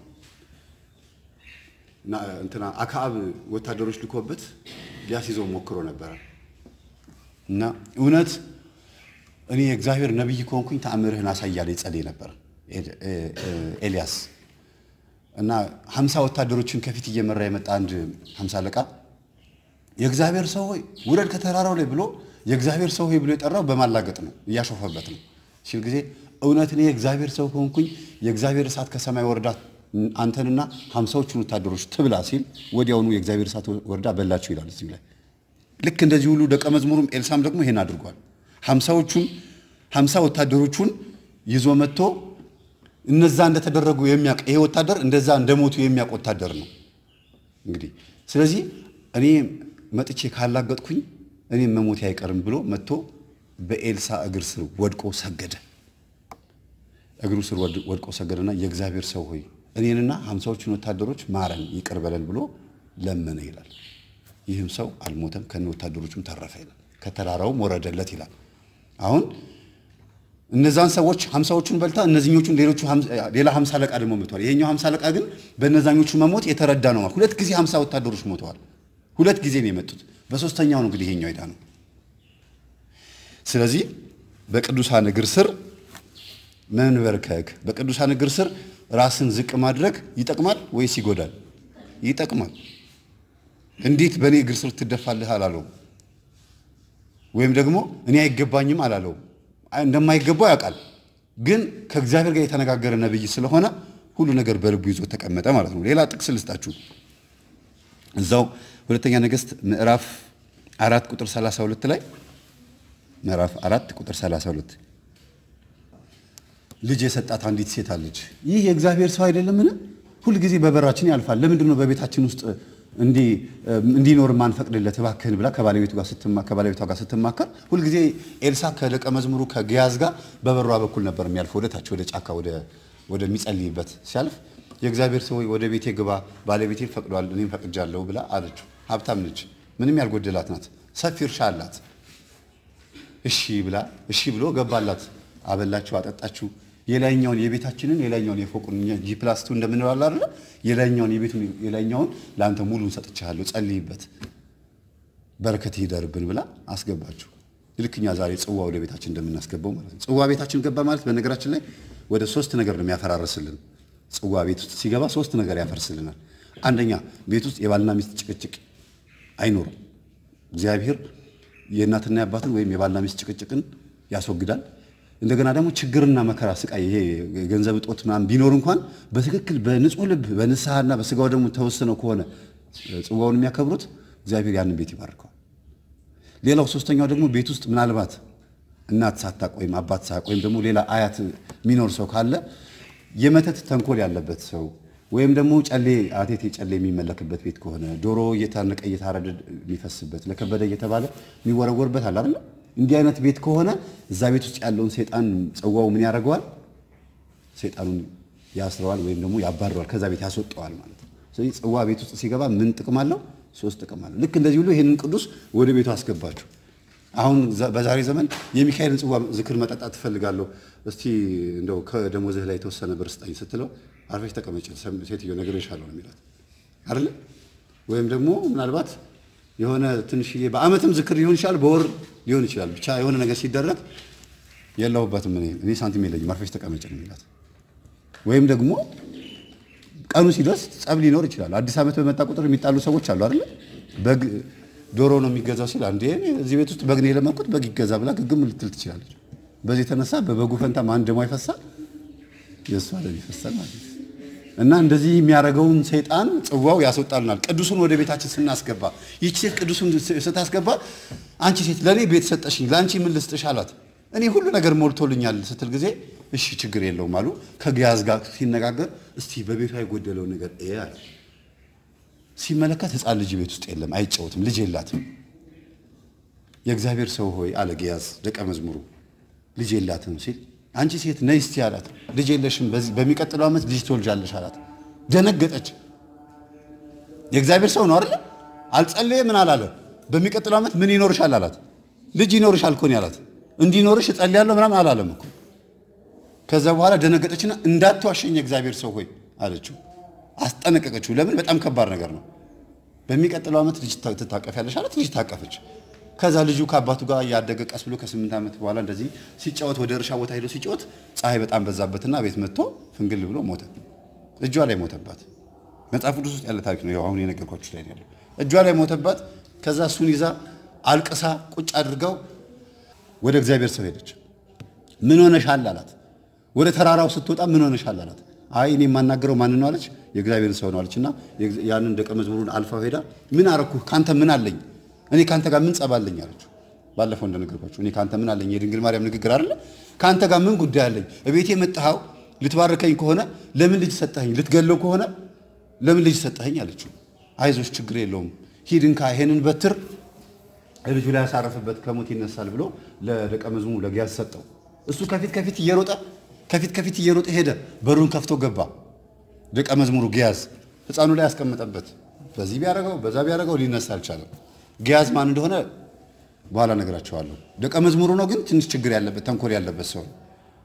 እንትና አክዓብ ወታደሮች ልኮበት ሊያስይዘው ሞክሮ ነበረ እና እውነት እኔ የእግዚአብሔር ነቢይ ከሆንኩኝ ተአምርህን አሳያለ ይጸልይ ነበር ኤልያስ እና ሀምሳ ወታደሮችን ከፊት እየመራ የመጣ አንድ ሀምሳ አለቃ የእግዚአብሔር ሰው ሆይ ውረድ ከተራራው ላይ ብሎ የእግዚአብሔር ሰው ሆይ ብሎ የጠራው በማላገጥ ነው፣ እያሾፈበት ነው ሲል ጊዜ እውነት እኔ የእግዚአብሔር ሰው ከሆንኩኝ የእግዚአብሔር እሳት ከሰማይ ወርዳ አንተንና ሀምሳዎቹን ወታደሮች ትብላ ሲል ወዲያውኑ የእግዚአብሔር እሳት ወርዳ በላቸው ይላል እዚህ ላይ። ልክ እንደዚህ ሁሉ ደቀ መዝሙሩም ኤልሳም ደግሞ ይሄን አድርጓል። ሀምሳዎቹን ሀምሳ ወታደሮቹን ይዞ መጥቶ እነዛ እንደተደረጉ የሚያውቅ ይሄ ወታደር እንደዛ እንደሞቱ የሚያውቅ ወታደር ነው እንግዲህ። ስለዚህ እኔ መጥቼ ካላገጥኩኝ እኔም መሞቴ አይቀርም ብሎ መጥቶ በኤልሳ እግር ስር ወድቆ ሰገደ። እግሩ ስር ወድቆ ሰገደና የእግዚአብሔር ሰው ሆይ እኔንና ሀምሳዎቹን ወታደሮች ማረን ይቅር በለን ብሎ ለመነ ይላል። ይህም ሰው አልሞተም፣ ከነ ወታደሮቹም ተረፈ ይላል። ከተራራውም ወረደለት ይላል። አሁን እነዛን ሰዎች ሀምሳዎቹን በልታ እነዚህኞቹን ሌሎቹ ሌላ ሀምሳ አለቃ ደግሞ ሞተዋል። ይሄኛው ሀምሳ አለቃ ግን በእነዛኞቹ መሞት የተረዳ ነው። ሁለት ጊዜ ሀምሳ ወታደሮች ሞተዋል። ሁለት ጊዜ ነው የመጡት። በሶስተኛው ነው እንግዲህ ይሄኛው ሄዳ ነው። ስለዚህ በቅዱሳን እግር ስር መንበርከክ፣ በቅዱሳን እግር ስር ራስን ዝቅ ማድረግ ይጠቅማል ወይስ ይጎዳል? ይጠቅማል። እንዴት በእኔ እግር ስር ትደፋልህ አላለውም። ወይም ደግሞ እኔ አይገባኝም አላለውም። እንደማይገባው ያውቃል። ግን ከእግዚአብሔር ጋር የተነጋገረ ነብይ ስለሆነ ሁሉ ነገር በልቡ ይዞ ተቀመጠ ማለት ነው። ሌላ ጥቅስ ልስጣችሁ። እዛው ሁለተኛ ነገሥት ምዕራፍ አራት ቁጥር 32 ላይ ምዕራፍ አራት ቁጥር 32 ልጅ የሰጣት አንዲት ሴት አለች። ይህ የእግዚአብሔር ሰው አይደለምን? ሁልጊዜ በበራችን ያልፋል። ለምንድን ነው በቤታችን ውስጥ እንዲኖር ማንፈቅድለት? እባክህን ብላ ከባለቤቱ ጋር ከባለቤቷ ጋር ስትማከር ሁልጊዜ ኤልሳ ከደቀ መዝሙሩ ከግያዝ ጋር በበሯ በኩል ነበር የሚያልፈው ወደ ታች ወደ ጫካ ወደሚጸልይበት ሲያልፍ የእግዚአብሔር ሰው ወደ ቤቴ ግባ፣ ባለቤቴ ፈቅዷል፣ እኔም ፈቅጃለሁ ብላ አለችው። ሀብታም ነች፣ ምንም ያልጎደላት ናት፣ ሰፊ እርሻ አላት። እሺ ብላ እሺ ብሎ ገባላት፣ አበላችሁ፣ አጠጣችሁ። የላይኛውን የቤታችንን የላይኛውን የፎቁን ጂ ፕላስ ቱ እንደምንለው አለ አይደል? የላይኛውን የቤቱን የላይኛውን ለአንተ ሙሉን ሰጥቻለሁ፣ ጸልይበት፣ በረከት ይደርብን ብላ አስገባችሁ። ልክ እኛ ዛሬ ጽዋ ወደ ቤታችን እንደምናስገባው ማለት ነው። ጽዋ ቤታችን ገባ ማለት በነገራችን ላይ ወደ ሶስት ነገር ነው የሚያፈራርስልን። ጽዋ ቤት ውስጥ ሲገባ ሶስት ነገር ያፈርስልናል። አንደኛ ቤት ውስጥ የባልና ሚስት ጭቅጭቅ አይኖርም። እግዚአብሔር የእናትና የአባትን ወይም የባልና ሚስት ጭቅጭቅን ያስወግዳል። እንደገና ደግሞ ችግርና መከራ፣ ስቃይ፣ ይሄ የገንዘብ እጦት ምናምን ቢኖር እንኳን በትክክል በንጹህ ልብ በንስሐና በስጋው ደግሞ ተወስነው ከሆነ ጽዋውን የሚያከብሩት እግዚአብሔር ያንን ቤት ይባርከዋል። ሌላው ሶስተኛው ደግሞ ቤት ውስጥ ምናልባት እናት ሳታቅ ወይም አባት ሳያቅ ወይም ደግሞ ሌላ አያት የሚኖር ሰው ካለ የመተት ተንኮል ያለበት ሰው ወይም ደግሞ ጨሌ አቴቴ ጨሌ የሚመለክበት ቤት ከሆነ ዶሮ እየታነቀ እየታረደ የሚፈስበት ለከበደ እየተባለ የሚወረወርበት አለ አይደል? እንዲህ አይነት ቤት ከሆነ እዛ ቤት ውስጥ ያለውን ሰይጣን ጽዋው ምን ያደርገዋል? ሰይጣኑን ያስረዋል ወይም ደግሞ ያባረዋል፣ ከዛ ቤት ያስወጠዋል ማለት ነው። ስለዚህ ጽዋ ቤት ውስጥ ሲገባ ምን ጥቅም አለው? ሶስት ጥቅም አለው። ልክ እንደዚህ ሁሉ ይህንን ቅዱስ ወደ ቤቱ አስገባችሁ። አሁን በዛሬ ዘመን የሚካኤልን ጽዋ ዝክር መጠጣት ትፈልጋለሁ፣ እስቲ እንደው ከደሞዝህ ላይ የተወሰነ ብር ስጠኝ ስትለው አርፈሽ ተቀመጭ ሴትዮ ነግሬሻለሁ ነው የሚላት አይደለ? ወይም ደግሞ ምናልባት የሆነ ትንሽዬ በዓመትም ዝክር ሊሆን ይችላል፣ በወር ሊሆን ይችላል። ብቻ የሆነ ነገር ሲደረግ የለሁበትም እኔ እኔ ሳንቲም የለኝም አርፈሽ ተቀመጭ ነው የሚላት። ወይም ደግሞ ቀኑ ሲደርስ ጸብ ሊኖር ይችላል። አዲስ ዓመት በመጣ ቁጥር የሚጣሉ ሰዎች አሉ አይደለ? በግ ዶሮ ነው የሚገዛው ሲል አንዴ እዚህ ቤት ውስጥ በግ ነው የለመንኩት በግ ይገዛ ብላ ግግም ልትል ትችላለች። በዚህ የተነሳ በበጉ ፈንታ ማን ደሞ ይፈሳል? የእሷ ደም ይፈሳል ማለት ነው። እና እንደዚህ የሚያደርገውን ሰይጣን ጽዋው ያስወጣልናል። ቅዱሱን ወደ ቤታችን ስናስገባ ይቺ ሴት ቅዱሱን ስታስገባ አንቺ ሴት ለእኔ ቤት ሰጠሽኝ፣ ለአንቺ ምን ልስጥሽ አላት። እኔ ሁሉ ነገር ሞልቶልኛል ስትል ጊዜ እሺ ችግር የለውም አሉ። ከግያዝ ጋር ሲነጋገር እስቲ በቤቷ የጎደለው ነገር ይሄ አለ። ሲመለከት ሕፃን ልጅ ቤት ውስጥ የለም፣ አይጫወትም፣ ልጅ የላትም። የእግዚአብሔር ሰው ሆይ አለ ግያዝ ደቀ መዝሙሩ ልጅ የላትም ሲል አንቺ ሴት ነይ እስቲ አላት። ልጅ የለሽም፣ በሚቀጥለው ዓመት ልጅ ትወልጃለሽ አላት። ደነገጠች። የእግዚአብሔር ሰው ነው አይደል? አልጸለየ ምን አላለ? በሚቀጥለው ዓመት ምን ይኖርሻል አላት። ልጅ ይኖርሻል እኮ ነው ያላት። እንዲኖርሽ እጸልያለሁ ምናምን አላለም እኮ። ከዛ በኋላ ደነገጠችና እንዳትዋሸኝ የእግዚአብሔር ሰው ሆይ አለችው። አስጠነቀቀችው። ለምን? በጣም ከባድ ነገር ነው። በሚቀጥለው ዓመት ልጅ ትታቀፊያለሽ አላት። ልጅ ታቀፈች። ከዛ ልጁ ከአባቱ ጋር ያደገ ቀስ ብሎ ከስምንት ዓመት በኋላ እንደዚህ ሲጫወት ወደ እርሻ ቦታ ሄዶ ሲጫወት ፀሐይ በጣም በዛበትና ቤት መጥቶ ፍንግል ብሎ ሞተ። እጇ ላይ ሞተባት። መጽሐፍ ቅዱስ ውስጥ ያለ ታሪክ ነው። አሁን የነገርኳችሁ ላይ ያለው እጇ ላይ ሞተባት። ከዛ እሱን ይዛ አልቅሳ ቁጭ አድርገው ወደ እግዚአብሔር ሰው ሄደች። ምን ሆነሻል አላት። ወደ ተራራው ስትወጣ ምን ሆነሻል አላት። አይ እኔ የማናገረው ማን ነው አለች። የእግዚአብሔር ሰው ነው አለችና ያንን ደቀ መዝሙሩን አልፋው ሄዳ ምን አረኩ? ካንተ ምን አለኝ እኔ ካንተ ጋር ምን ጸባለኝ አለችው። ባለፈው እንደነገርኳችሁ እኔ ካንተ ምን አለኝ የድንግል ማርያም ንግግር አይደለ? ካንተ ጋር ምን ጉዳይ አለኝ? እቤቴ የመጣኸው ልትባርከኝ ከሆነ ለምን ልጅ ሰጠኸኝ? ልትገለው ከሆነ ለምን ልጅ ሰጠኸኝ አለችው። አይዞሽ ችግር የለውም ሂድ እንካ ይሄንን በትር ልጁ ላይ ያሳረፈበት ከሞት ይነሳል ብሎ ለደቀ መዝሙሩ ለግያዝ ሰጠው። እሱ ከፊት ከፊት እየሮጠ ከፊት ከፊት እየሮጠ ሄደ። በሩን ከፍቶ ገባ። ደቀ መዝሙሩ ግያዝ ሕፃኑ ላይ ያስቀመጠበት በዚህ ቢያደርገው በዛ ቢያደርገው ሊነሳ አልቻለም። ግያዝ ማን እንደሆነ በኋላ ነገራቸዋለሁ። ደቀ መዝሙሩ ነው፣ ግን ትንሽ ችግር ያለበት ተንኮል ያለበት ሰው ነው።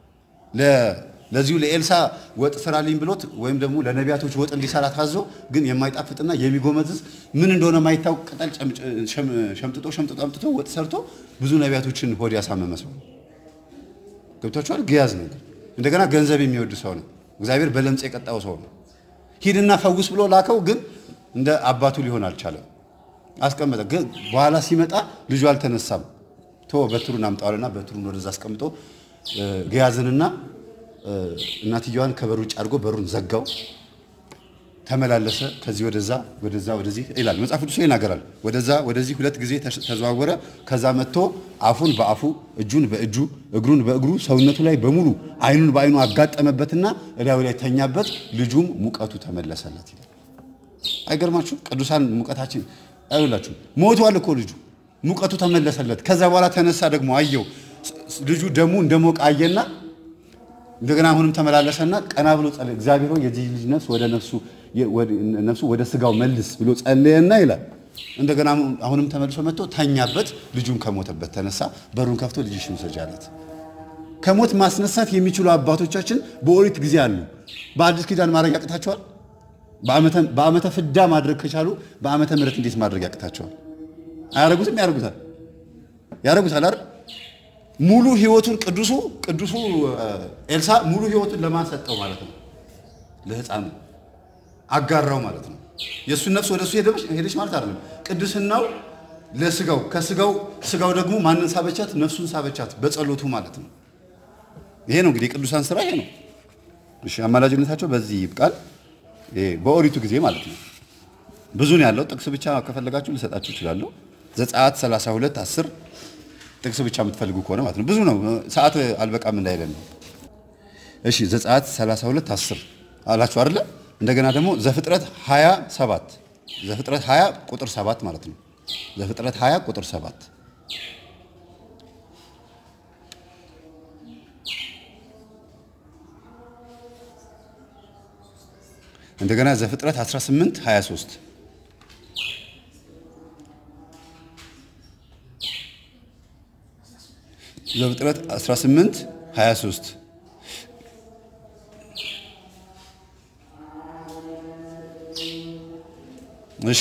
ለዚሁ ለኤልሳ ወጥ ስራልኝ ብሎት ወይም ደግሞ ለነቢያቶች ወጥ እንዲሰራ ታዞ ግን የማይጣፍጥና የሚጎመዝዝ ምን እንደሆነ የማይታወቅ ቅጠል ሸምጥጦ ሸምጥጦ አምጥቶ ወጥ ሰርቶ ብዙ ነቢያቶችን ሆድ ያሳመመ ሰው ነው። ገብቷችኋል? ግያዝ ነው። እንደገና ገንዘብ የሚወድ ሰው ነው። እግዚአብሔር በለምጽ የቀጣው ሰው ነው። ሂድና ፈውስ ብሎ ላከው፣ ግን እንደ አባቱ ሊሆን አልቻለም። አስቀመጠ። ግን በኋላ ሲመጣ ልጁ አልተነሳም። ቶ በትሩን አምጣዋልና በትሩን ወደዛ አስቀምጦ ግያዝንና እናትየዋን ከበር ውጭ አድርጎ በሩን ዘጋው። ተመላለሰ። ከዚህ ወደዛ ወደዛ ወደዚህ ይላል መጽሐፍ ቅዱስ ይናገራል። ወደዛ ወደዚህ ሁለት ጊዜ ተዘዋወረ። ከዛ መጥቶ አፉን በአፉ እጁን በእጁ እግሩን በእግሩ ሰውነቱ ላይ በሙሉ ዓይኑን በዓይኑ አጋጠመበትና እላዩ ላይ ተኛበት። ልጁም ሙቀቱ ተመለሰለት ይላል። አይገርማችሁ? ቅዱሳን ሙቀታችን አይውላችሁ። ሞቷል እኮ ልጁ ሙቀቱ ተመለሰለት። ከዛ በኋላ ተነሳ ደግሞ አየው ልጁ ደሙ እንደሞቀ አየና እንደገና አሁንም ተመላለሰና ቀና ብሎ ጸለየ። እግዚአብሔር ሆይ የዚህ ልጅ ነፍስ ወደ ነፍሱ ነፍሱ ወደ ስጋው መልስ ብሎ ጸለየና ይላል። እንደገና አሁንም ተመልሶ መጥቶ ተኛበት። ልጁም ከሞተበት ተነሳ። በሩን ከፍቶ ልጅሽን ውሰጂ አላት። ከሞት ማስነሳት የሚችሉ አባቶቻችን በኦሪት ጊዜ አሉ። በአዲስ ኪዳን ማድረግ ያቅታቸዋል? በዓመተ ፍዳ ማድረግ ከቻሉ በዓመተ ምሕረት እንዴት ማድረግ ያቅታቸዋል? አያረጉትም? ያረጉታል። ያረጉታል አይደል? ሙሉ ህይወቱን ቅዱሱ ቅዱሱ ኤልሳ ሙሉ ህይወቱን ለማን ሰጠው ማለት ነው? ለህፃኑ አጋራው ማለት ነው። የእሱን ነፍስ ወደ እሱ ሄደች ማለት አይደለም። ቅድስናው ለስጋው ከስጋው ስጋው ደግሞ ማንን ሳበቻት? ነፍሱን ሳበቻት በጸሎቱ ማለት ነው። ይሄ ነው እንግዲህ የቅዱሳን ስራ ይሄ ነው። እሺ አማላጅነታቸው በዚህ ይብቃል። በኦሪቱ ጊዜ ማለት ነው። ብዙ ነው ያለው። ጥቅስ ብቻ ከፈለጋችሁ ልሰጣችሁ እችላለሁ። ዘጸአት 32 10 ጥቅስ ብቻ የምትፈልጉ ከሆነ ማለት ነው። ብዙ ነው፣ ሰዓት አልበቃም እንዳይለን ነው። እሺ ዘጸአት 32 10 አላችሁ አይደለ? እንደገና ደግሞ ዘፍጥረት 27 ዘፍጥረት 20 ቁጥር 7 ማለት ነው። ዘፍጥረት 20 ቁጥር 7 እንደገና ዘፍጥረት 18 23 ዘፍጥረት 18 23 እሺ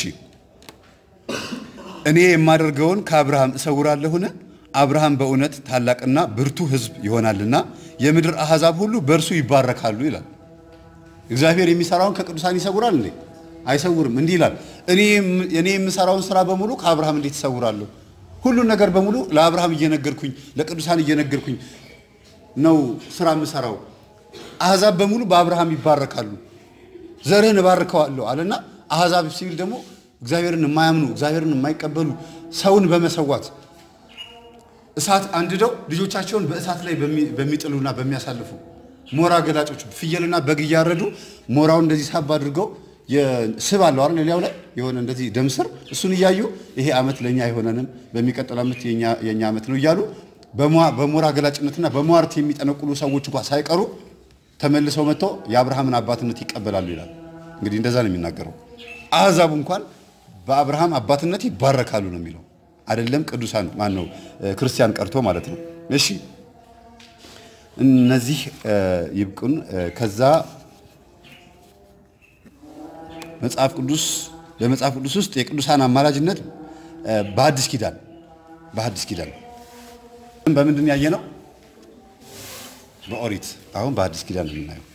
እኔ የማደርገውን ከአብርሃም እሰውራለሁን? አብርሃም በእውነት ታላቅና ብርቱ ሕዝብ ይሆናልና የምድር አሕዛብ ሁሉ በእርሱ ይባረካሉ ይላል። እግዚአብሔር የሚሰራውን ከቅዱሳን ይሰውራል እንዴ? አይሰውርም። እንዲህ ይላል፣ እኔ የምሰራውን ስራ በሙሉ ከአብርሃም እንዴት እሰውራለሁ? ሁሉን ነገር በሙሉ ለአብርሃም እየነገርኩኝ ለቅዱሳን እየነገርኩኝ ነው ስራ የምሰራው። አሕዛብ በሙሉ በአብርሃም ይባረካሉ፣ ዘርህን እባርከዋለሁ አለና አሕዛብ ሲል ደግሞ እግዚአብሔርን የማያምኑ እግዚአብሔርን የማይቀበሉ ሰውን በመሰዋት እሳት አንድደው ልጆቻቸውን በእሳት ላይ በሚጥሉና በሚያሳልፉ ሞራ ገላጮች ፍየልና በግ እያረዱ ሞራውን እንደዚህ ሳብ አድርገው ስብ አለው አይደል ሌላው ላይ የሆነ እንደዚህ ደም ስር እሱን እያዩ ይሄ ዓመት ለኛ አይሆነንም፣ በሚቀጥለው ዓመት የኛ ዓመት ነው እያሉ በሞራ ገላጭነትና በሟርት የሚጠነቁሉ ሰዎች እንኳን ሳይቀሩ ተመልሰው መጥተው የአብርሃምን አባትነት ይቀበላሉ ይላል። እንግዲህ እንደዛ ነው የሚናገረው። አሕዛብ እንኳን በአብርሃም አባትነት ይባረካሉ ነው የሚለው። አይደለም ቅዱሳን ማን ነው ክርስቲያን ቀርቶ ማለት ነው። እሺ እነዚህ ይብቁን። ከዛ መጽሐፍ ቅዱስ በመጽሐፍ ቅዱስ ውስጥ የቅዱሳን አማላጅነት በሐዲስ ኪዳን በሐዲስ ኪዳን በምንድን ያየ ነው? በኦሪት አሁን በሐዲስ ኪዳን ነው የምናየው።